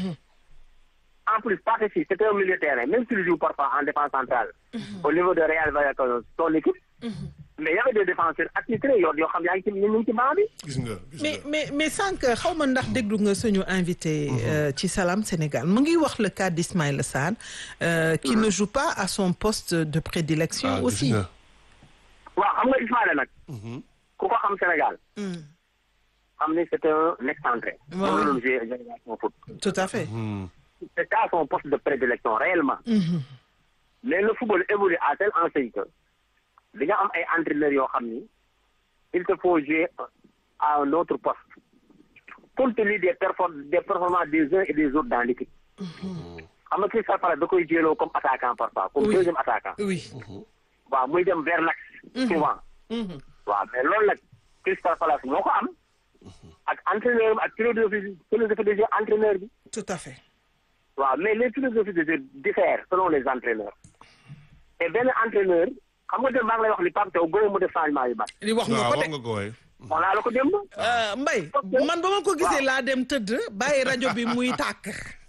en plus parce que c'était un milieu de terrain même s'il joue parfois en défense centrale au niveau de Real Valladolid son équipe mais y avait des défenseurs attitrés yoo yoo xam yaa ngi ci ñu ngi ci banc bi gis nga gis mais nga. mais mais sànq xaw ma ndax déglu nga suñu invité euh, ci Salam Sénégal mu ngi wax le cas d'Ismaïla Sarr euh, qui ne joue pas à son poste de prédilection ah gis aussi nga. waaw xam nga Ismaïla nag ku ko xam Sénégal Mm. xam ni c'était un excentré Ouais. moom la doon jouer génération foot tout à fait c'est à son poste de prédilection réellement mais le football évolue à telle enseigne que di nga am ay entraîneurs yoo xam ni il te faut jouer à un autre poste compte tenu des perfor- des performances des uns et des autres dans l'équipe xam nga Crystal Palace da koy jëloo comme attaquant parfois comme Oui. deuxième attaquant oui waaw muy dem vers l'axe souvent waaw mais loolu nag Crystal Palace moo ko am ak entraîneur ak philosophie philosophie de jeu entraîneur bi tout à fait waaw mais les philosophies de jeu diffèrent selon les entraîneurs et benn entraîneur xam nga dem maa ngi lay wax ni Pape Thiaw gën a mu def changement yu bari li wax nga waaw ko wax de nga ko waay. on a la ko démb Euh, Mbaye man ba ma ko gisee laa dem tëdd bàyyi rajo bi muy tàkk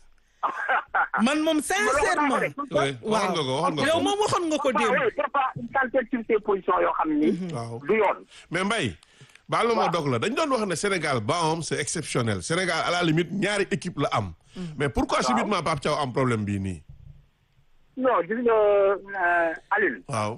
man moom sincèrement oui waxoon nga ko waxoon nga yow ko. moom waxoon nga ko waaw démb oui parfois une quantité sur ces positions yoo xam ni waaw. du yoon mais Mbaye. baal ma dog la dañ doon wax ne Sénégal baam c'est exceptionnel Sénégal à la limite ñaari équipe la am. mais pourquoi subitement Pape Thiaw am problème bii nii. non gis nga euh, Alioune waaw.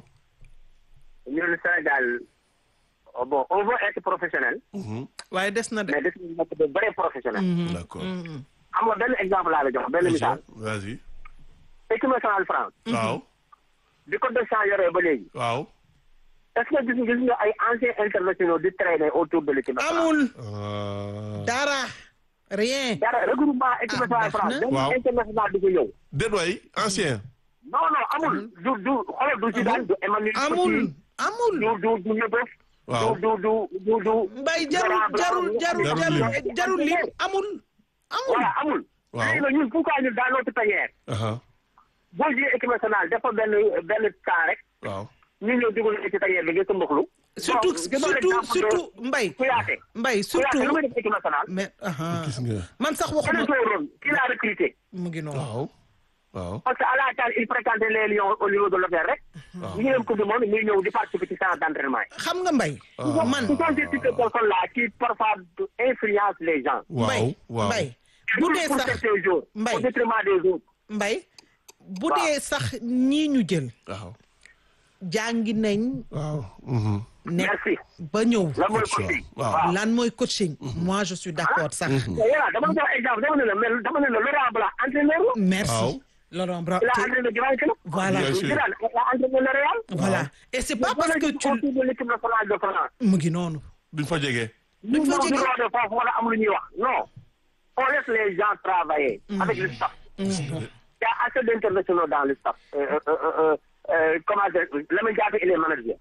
ñun Sénégal oh, bon on veut être professionnel waaye des na de mais des na nekk de vrai professionnel d'accord. xam nga benn exemple laa la jox benn misaal vas-y. équipe nationale France waaw. bi ko Deschamps yoree ba léegi waaw. est-ce que gis nga gis nga ay anciens internationaux di traîner autour de l'équipe nationale. amul Ah. dara rien dara regroupement équipe Ah, nationale baax France. na. benn Waaw. international du ko ñëw. déet waay ancien. non non amul du du xoolal du Zidane du Emmanuel amul Petit, amul du du du Leboeuf. Waaw. du du du du du. mbay jarul jarul jarul Jarul jarul lim. jarul lim amul amul voilà amul. Waaw. léegi nag ñun pourquoi ñun dans notre tanière Aha. boo jëlee équipe nationale dafa benn benn temps rek waaw. ñu ñëw dugal ci tanière bi nga sa mboxlu. surtout Bon, je donne surtout l'exemple de surtout mbay Kouyaté. mbay Kouyaté lu surtout muy def équipe nationale. mais aha gis nga. man sax quel waxuma est son rôle qui l'a recruté. mu ngi noonu waaw. waaw. parce que à la CAN il fréquentait les Lions au niveau de l'hôtel rek. ñu ngi dem coupe du monde muy ñëw di participer ci séance d'entraînement yi. xam nga mbay man ce sont ces types de personnes là qui parfois influencent les gens. waaw mbay waaw. mbay bu dee pour sax certains jours. Mbaye. au détriment des autres. mbay bu dee sax ñii ñu jël waaw. jàngi nañ waaw. mhm. ne merci. ba ñëw lan mooy Coach, coaching. waaw. waaw. lan mooy coaching moi je suis d'accord sax voilà dama la jox exemple dama ne la mel dama ne la Laurent Blanc entraîneur la. merci Waaw. Laurent Blanc il a te- entraîné Grand Club. Voilà. Bien sûr. Zidane il a entraîné le Real. voilà et c'est pas parce que tu autour de l'équipe nationale de France. mu ngi noonu duñ fa jege. ñu fa ñëw jege. di de France wala am lu ñuy wax non. on laisse les gens travailler. avec le staff. il y a assez d'internationaux dans le staff. Euh, euh, euh, euh, euh, comment dire Lamine Diatta il est manager.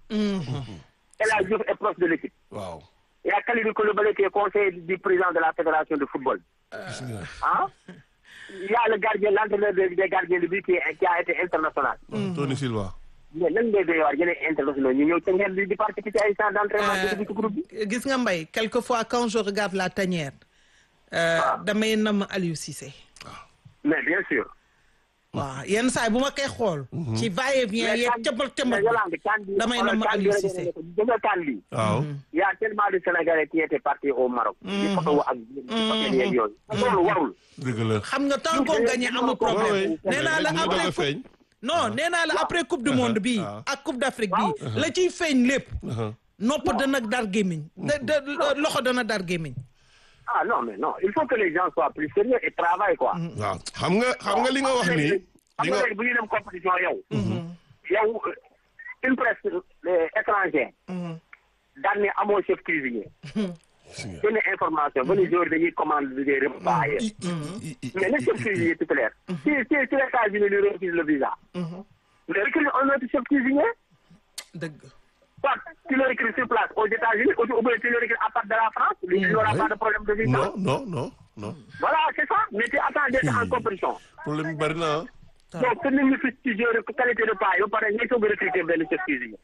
El Hadji Diouf est proche de l'équipe. waaw. Il y a Kalidou Koulibaly qui est conseiller du président de la fédération de football. gis nga. Hein? Il y a le gardien, l'entraîneur des, des gardiens de but qui, est- qui a été international. Tony Silva. mais lan ngay doy waar yeneen internationaux ñu ñëw ca ngeen di di participer ci ay séances d'entraînement di dugg ci groupe bi. gis nga mbay quelquefois quand je regarde la tanière euh, damay nam Aliou Cissé mais bien sûr. waaw yenn saa yi bu ma koy xool ci va et vient mais yeeg kan- cëmbal mais cëmbal Yolande kan bi damay xoolal nam kan bi Aliou rek Cissé nga ne ko gis nga kan bi. waaw. Il y a tellement de Sénégalais qui étaient partis au Maroc. di photo ak di photo yeeg yooyu. loolu warul. dëgg la. xam nga tant qu'on gagne amul problème Ouais, ouais. nee naa la Mu bëgg a après coupe feeñ. non nee naa la après coupe du monde bi waaw. ak coupe d'Afrique bi la ciy feeñ lépp Aha. nopp dana dar gémmiñ da da loxo dana dar gémmiñ ah non mais non il faut que les gens soient plus sérieux et travaillent quoi. waaw xam nga xam nga li nga wax nii. xam li nga nga léegi bu ñuy dem compétition yow. yow euh, une presse euh, étrangère. daan ne amoo chef cuisinier. gis nga. benn information ba les joueurs dañuy commande des repas ailleurs. I- i- i- mais le chef cuisinier titulaire. si si si les États-Unis lui refusent le visa. mais recrute un autre chef cuisinier. dëgg soit tu le recrutes sur place aux États-Unis ou ou bien tu le recrutes à part de la France. il n'y aura Ouais. pas de problème de visa. non non non non. voilà c'est ça mais tu attends d'être en compétition. problème bi bari na ah. donc que nit ñi fi ci joueur qualité de pas ba pare ngay soog a recruter benn chef cuisinier.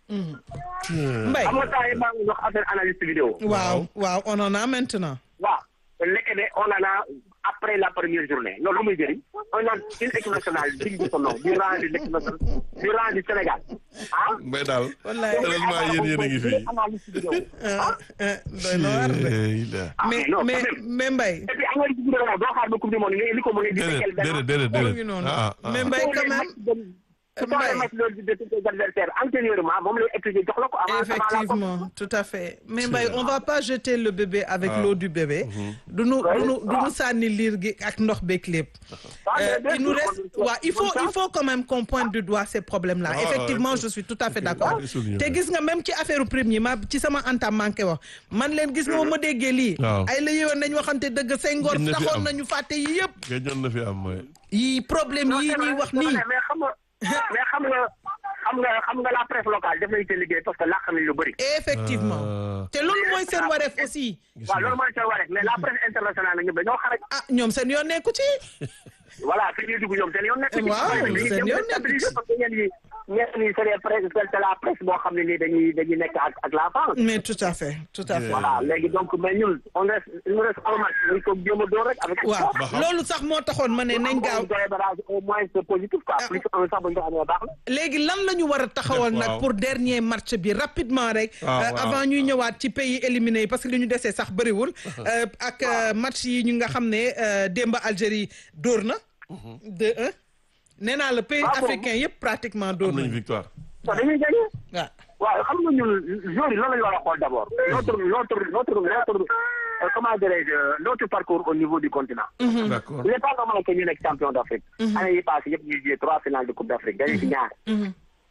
mbay xam nga temps yii maa ngi wax affaire analyste vidéo. waaw waaw on en a maintenant waaw léegi de on en a après la première journée loolu lu muy jëriñ on a une équipe nationale digne de son nom du rang de l'équipe nationale du rang du Sénégal ah. Mbay daal. Wallaay. heureusement yéen yéen a ngi fi. analyste vidéo. ah doy na war de Eh, il a- ah, mais non, mais quand même. mais mbay et puis analyste vidéo moom doo xaar ba coupe du monde nga indi ko mu ne di déedéet fekkeel benn. déedéet déedéet mu ngi déedéet. noonu ah ah mais ah. mbay Tous quand les même matchs de- ce sont Mbaye. les matchs de de tes adversaires antérieurement moom lay étudier jox la ko avant avant la coupe. effectivement tout à fait mais Mbaye on va pas jeter le bébé avec Ah. l'eau du bébé du nu du nu du nu sànni liir gi ak ndox beeg lépp Ah, mais Euh, bien il nous sûr, reste on- waaw il faut on- il faut quand même qu'on pointe du doigt ces problèmes là Ah, effectivement ouais. je suis tout à fait d'accord Ouais, souligné. te gis nga même ci affaire premier ma ci sama antam manqué wax man leen gis nga ma déggee lii Waaw. ay la yoon nañ waxante dëgg Senghor Gën na fi taxoon am. nañu fàtte yi yëpp gëjoon na fi am mooy. yi problème Non, yi c'est ñuy vrai, wax c'est nii vrai, mais xam nga mais xam nga xam nga xam nga la presse locale def nañu seen liggéey parce que làq nañu lu bëri. effectivement Ah. te loolu mooy seen wareef aussi Gis waaw nga. loolu mooy seen wareef mais la presse internationale nag ñoom dañoo xarañ. ah ñoom seen yoon nekku ci voilà fi ñuy dugg ñoom seen yoon nekk ci. Waaw, dañuy seen dem yoon nekk déstabiliser ci. parce que ñenn ñi ñenn ñi c'est les presse c'est la presse boo xam ne nii dañuy dañuy nekk ak ak la France. mais tout à fait tout à fait voilà léegi donc mais ñun on reste il nous reste un match dañ ko jéem a door rek avec. waaw Ba xam. loolu sax moo taxoon ma ne nañ gaaw au moins c'est positif quoi plus un sax bu ñu ko amee baax na. léegi lan la ñu war a taxawal Def, nag waaw. pour dernier match bi rapidement rek Ah, euh, waaw. avant ñuy ñëwaat ci pays éliminés yi parce que li ñu desee sax bëriwul euh, ak euh, match yi ñu nga xam ne euh, démb Algérie dóor na de un nee naa la pays Ah, bon. africain yëpp pratiquement dóor am nañu nañu victoire. waaw dañuy gagné. waaw waaw xam nga ñun joueurs yi loolu la ñu war a xool d' abord. notre notre notre notre euh, comment dirais-je notre parcours au niveau du continent. d'accord. il n'est pas normal que ñu nekk champion d' Afrique. année yi passé yëpp ñuy joué trois finales de coupe d' Afrique dañuy ci ñaar.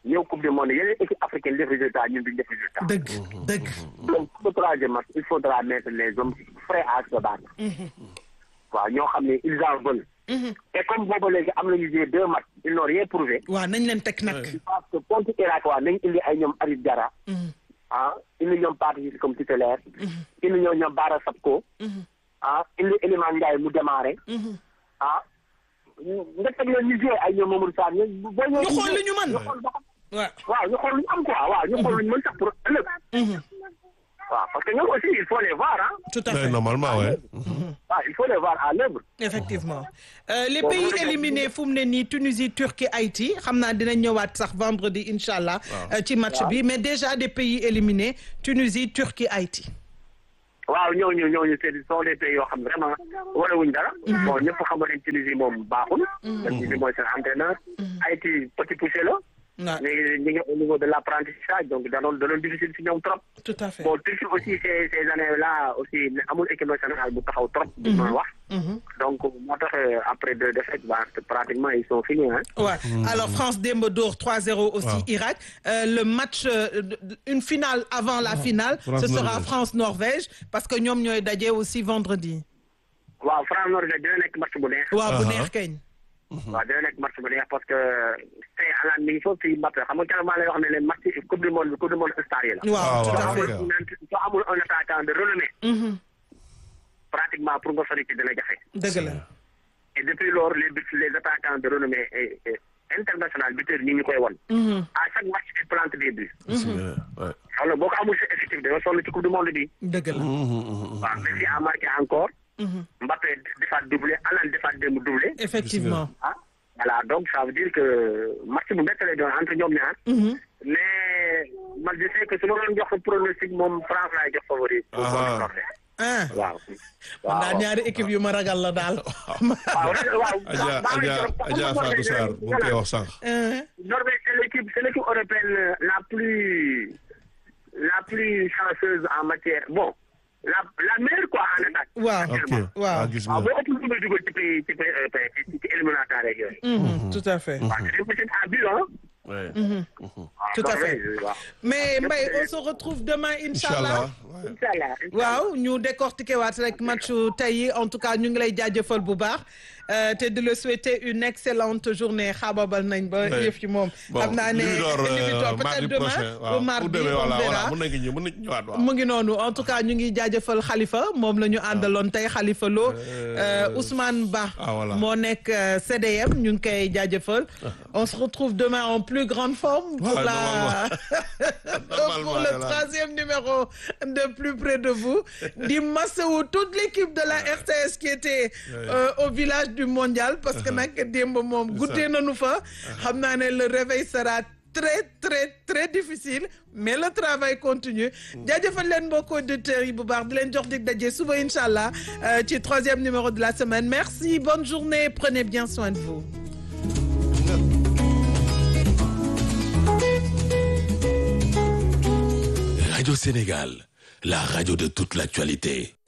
ñëw coupe du monde yeneen équipe africaine def résultat ñun duñ def résultat. dëgg dëgg. donc pour le troisième match il faudra mettre les hommes frais à se battre. waaw ñoo xam ne ils en veulent. et comme boobu léegi am nañu joué deux matchs ils n'ont rien prouvé. waaw nañ leen teg nag. je pense que contre Irak waa nañ indi ay ñoom Habib Diarra. ah indi ñoom Pathé Ciss comme titulaire. indi ñoom ñoom Bara Sapko. ah indi Elimane Ndiaye mu démarré. ah nga teg leen ñu joué ay ñoom Mamadou Sarr ñu. boo ñëwee ñu xool li ñu mën. ñu xool ba xam. waaw. waaw ñu xool lu ñu am quoi waaw ñu xool lu ñu mën sax pour ëllëg. waaw parce que ñoom aussi il faut les voir ah. tout à Ouais, fait. normalement ouais. waaw il faut les voir à l'œuvre. effectivement Euh, les Bon, pays bu ñu éliminés fu mu ne nii Tunisie Turquie Haïti xam naa dinañ ñëwaat sax vendredi incha allah. euh, ci match bi mais déjà des pays éliminés Tunisie Turquie Haïti. waaw ñooñu ñooñu c'est ce sont des pays yoo xam ne vraiment warewuñ dara. bon ñëpp xam nañ Tunisie moom baaxul. Tunisie mooy seen entraîneur. Haïti petit poussé la. waaw mais ñu ngi au niveau de l'apprentissage donc da doon da doon difficile si ñoom trop. tout à fait. bon Turquie aussi ces ces années là aussi amul équipe nationale bu taxaw trop. bu ma wax. donc moo tax euh, après deux défaites bah pratiquement ils sont finis hein. Ouais. Alors France démb dóor 3-0 aussi Waaw. Irak Euh, le match euh, de- de- une finale avant la finale ce sera France-Norvège. France-Norvège parce que ñoom ñooy daje aussi vendredi. waaw France Norvège dina nekk match bu neex. waaw bu Uh-huh. neex keñ. waaw dina nekk match bu neex parce que tey alaan mi ngi foofu ci match xam nga keroog maa lay wax ne leen match coupe du monde coupe du monde star yi la. waaw Ah, tout à waaw, fait. ok. soo amul un attaquant de renommée Mhm. pratiquement pour nga sori ci dina jafe. dëgg la. et depuis lors les but- les attaquants de renommée et- et international buteurs ñi ñu koy won. Mhm. à chaque match ils plantent des buts. Ouais. alors boo ko amul sa effectif da nga sonn ci coupe du monde bi. dëgg la. waaw Messi a marqué encore. Mbappé defaat doublé Haaland defaat démb doublé. effectivement. ah voilà donc ça veut dire que match bu métti lay doon entre ñoom ñaar. mais man je sais que su ma doon jox pronostic moom France laay jox favori. pour Ah. contre Norvège. ah. waaw. man daal ñaari équipe yu ma ragal la daal. waaw waaw. Adja Adja Adja Fatou Sarr bu ngi koy wax sànq. Norvège c'est l'équipe c'est l'équipe européenne la plus la plus chanceuse en matière bon la la meilleure quoi en attaque. waaw ok waaw. ah gis waaw nga. boo ëpp lu muy dugal ci pays ci pays européen ci ci éliminatoire rek yooyu. Mhm, tout à fait. waaw c'est possible à but hein. Ouais. Tout à fait. Norvège, waaw. mais Mbaye on se retrouve demain incha allah. Inch'Allah. Ouais. Inch'Allah. waaw ñu décortiquer waat rek matchu tey yi en tout cas ñu ngi lay jaajëfal bu baax euh, te di la souhaiter une excellente journée xaababal nañ ba Ouais. yëf yi moom. Bon, xam naa ne ñu ngi door, indi bi euh, toog mardi peut-être demain prochain, ou waaw. mardi Pour demain, on voilà, verra. voilà, mën nañu ñëw mën nañu ñëwaat waaw. mu ngi noonu en tout cas ñu ngi jaajëfal Khalifa moom la ñu àndaloon tey Khalifa Lo euh, Ousmane Ba Ah, voilà. moo nekk euh, CDM ñu ngi koy jaajëfal on se retrouve demain en plus grande forme pour Ouais, la Normalement, pour le voilà. troisième numéro de plus près de vous di masawu toute l'équipe de la RTS qui était euh, au village du mondial parce que nag démb moom goûté nañu fa xam naa ne le réveil sera très très très difficile mais le travail continue jaajëfal leen mbokk auditeurs yi bu baax di leen jox dig daje suba incha allah euh, ci troisième numéro de la semaine merci bonne journée prenez bien soin de vous Radio Sénégal, la radio de toute l'actualité.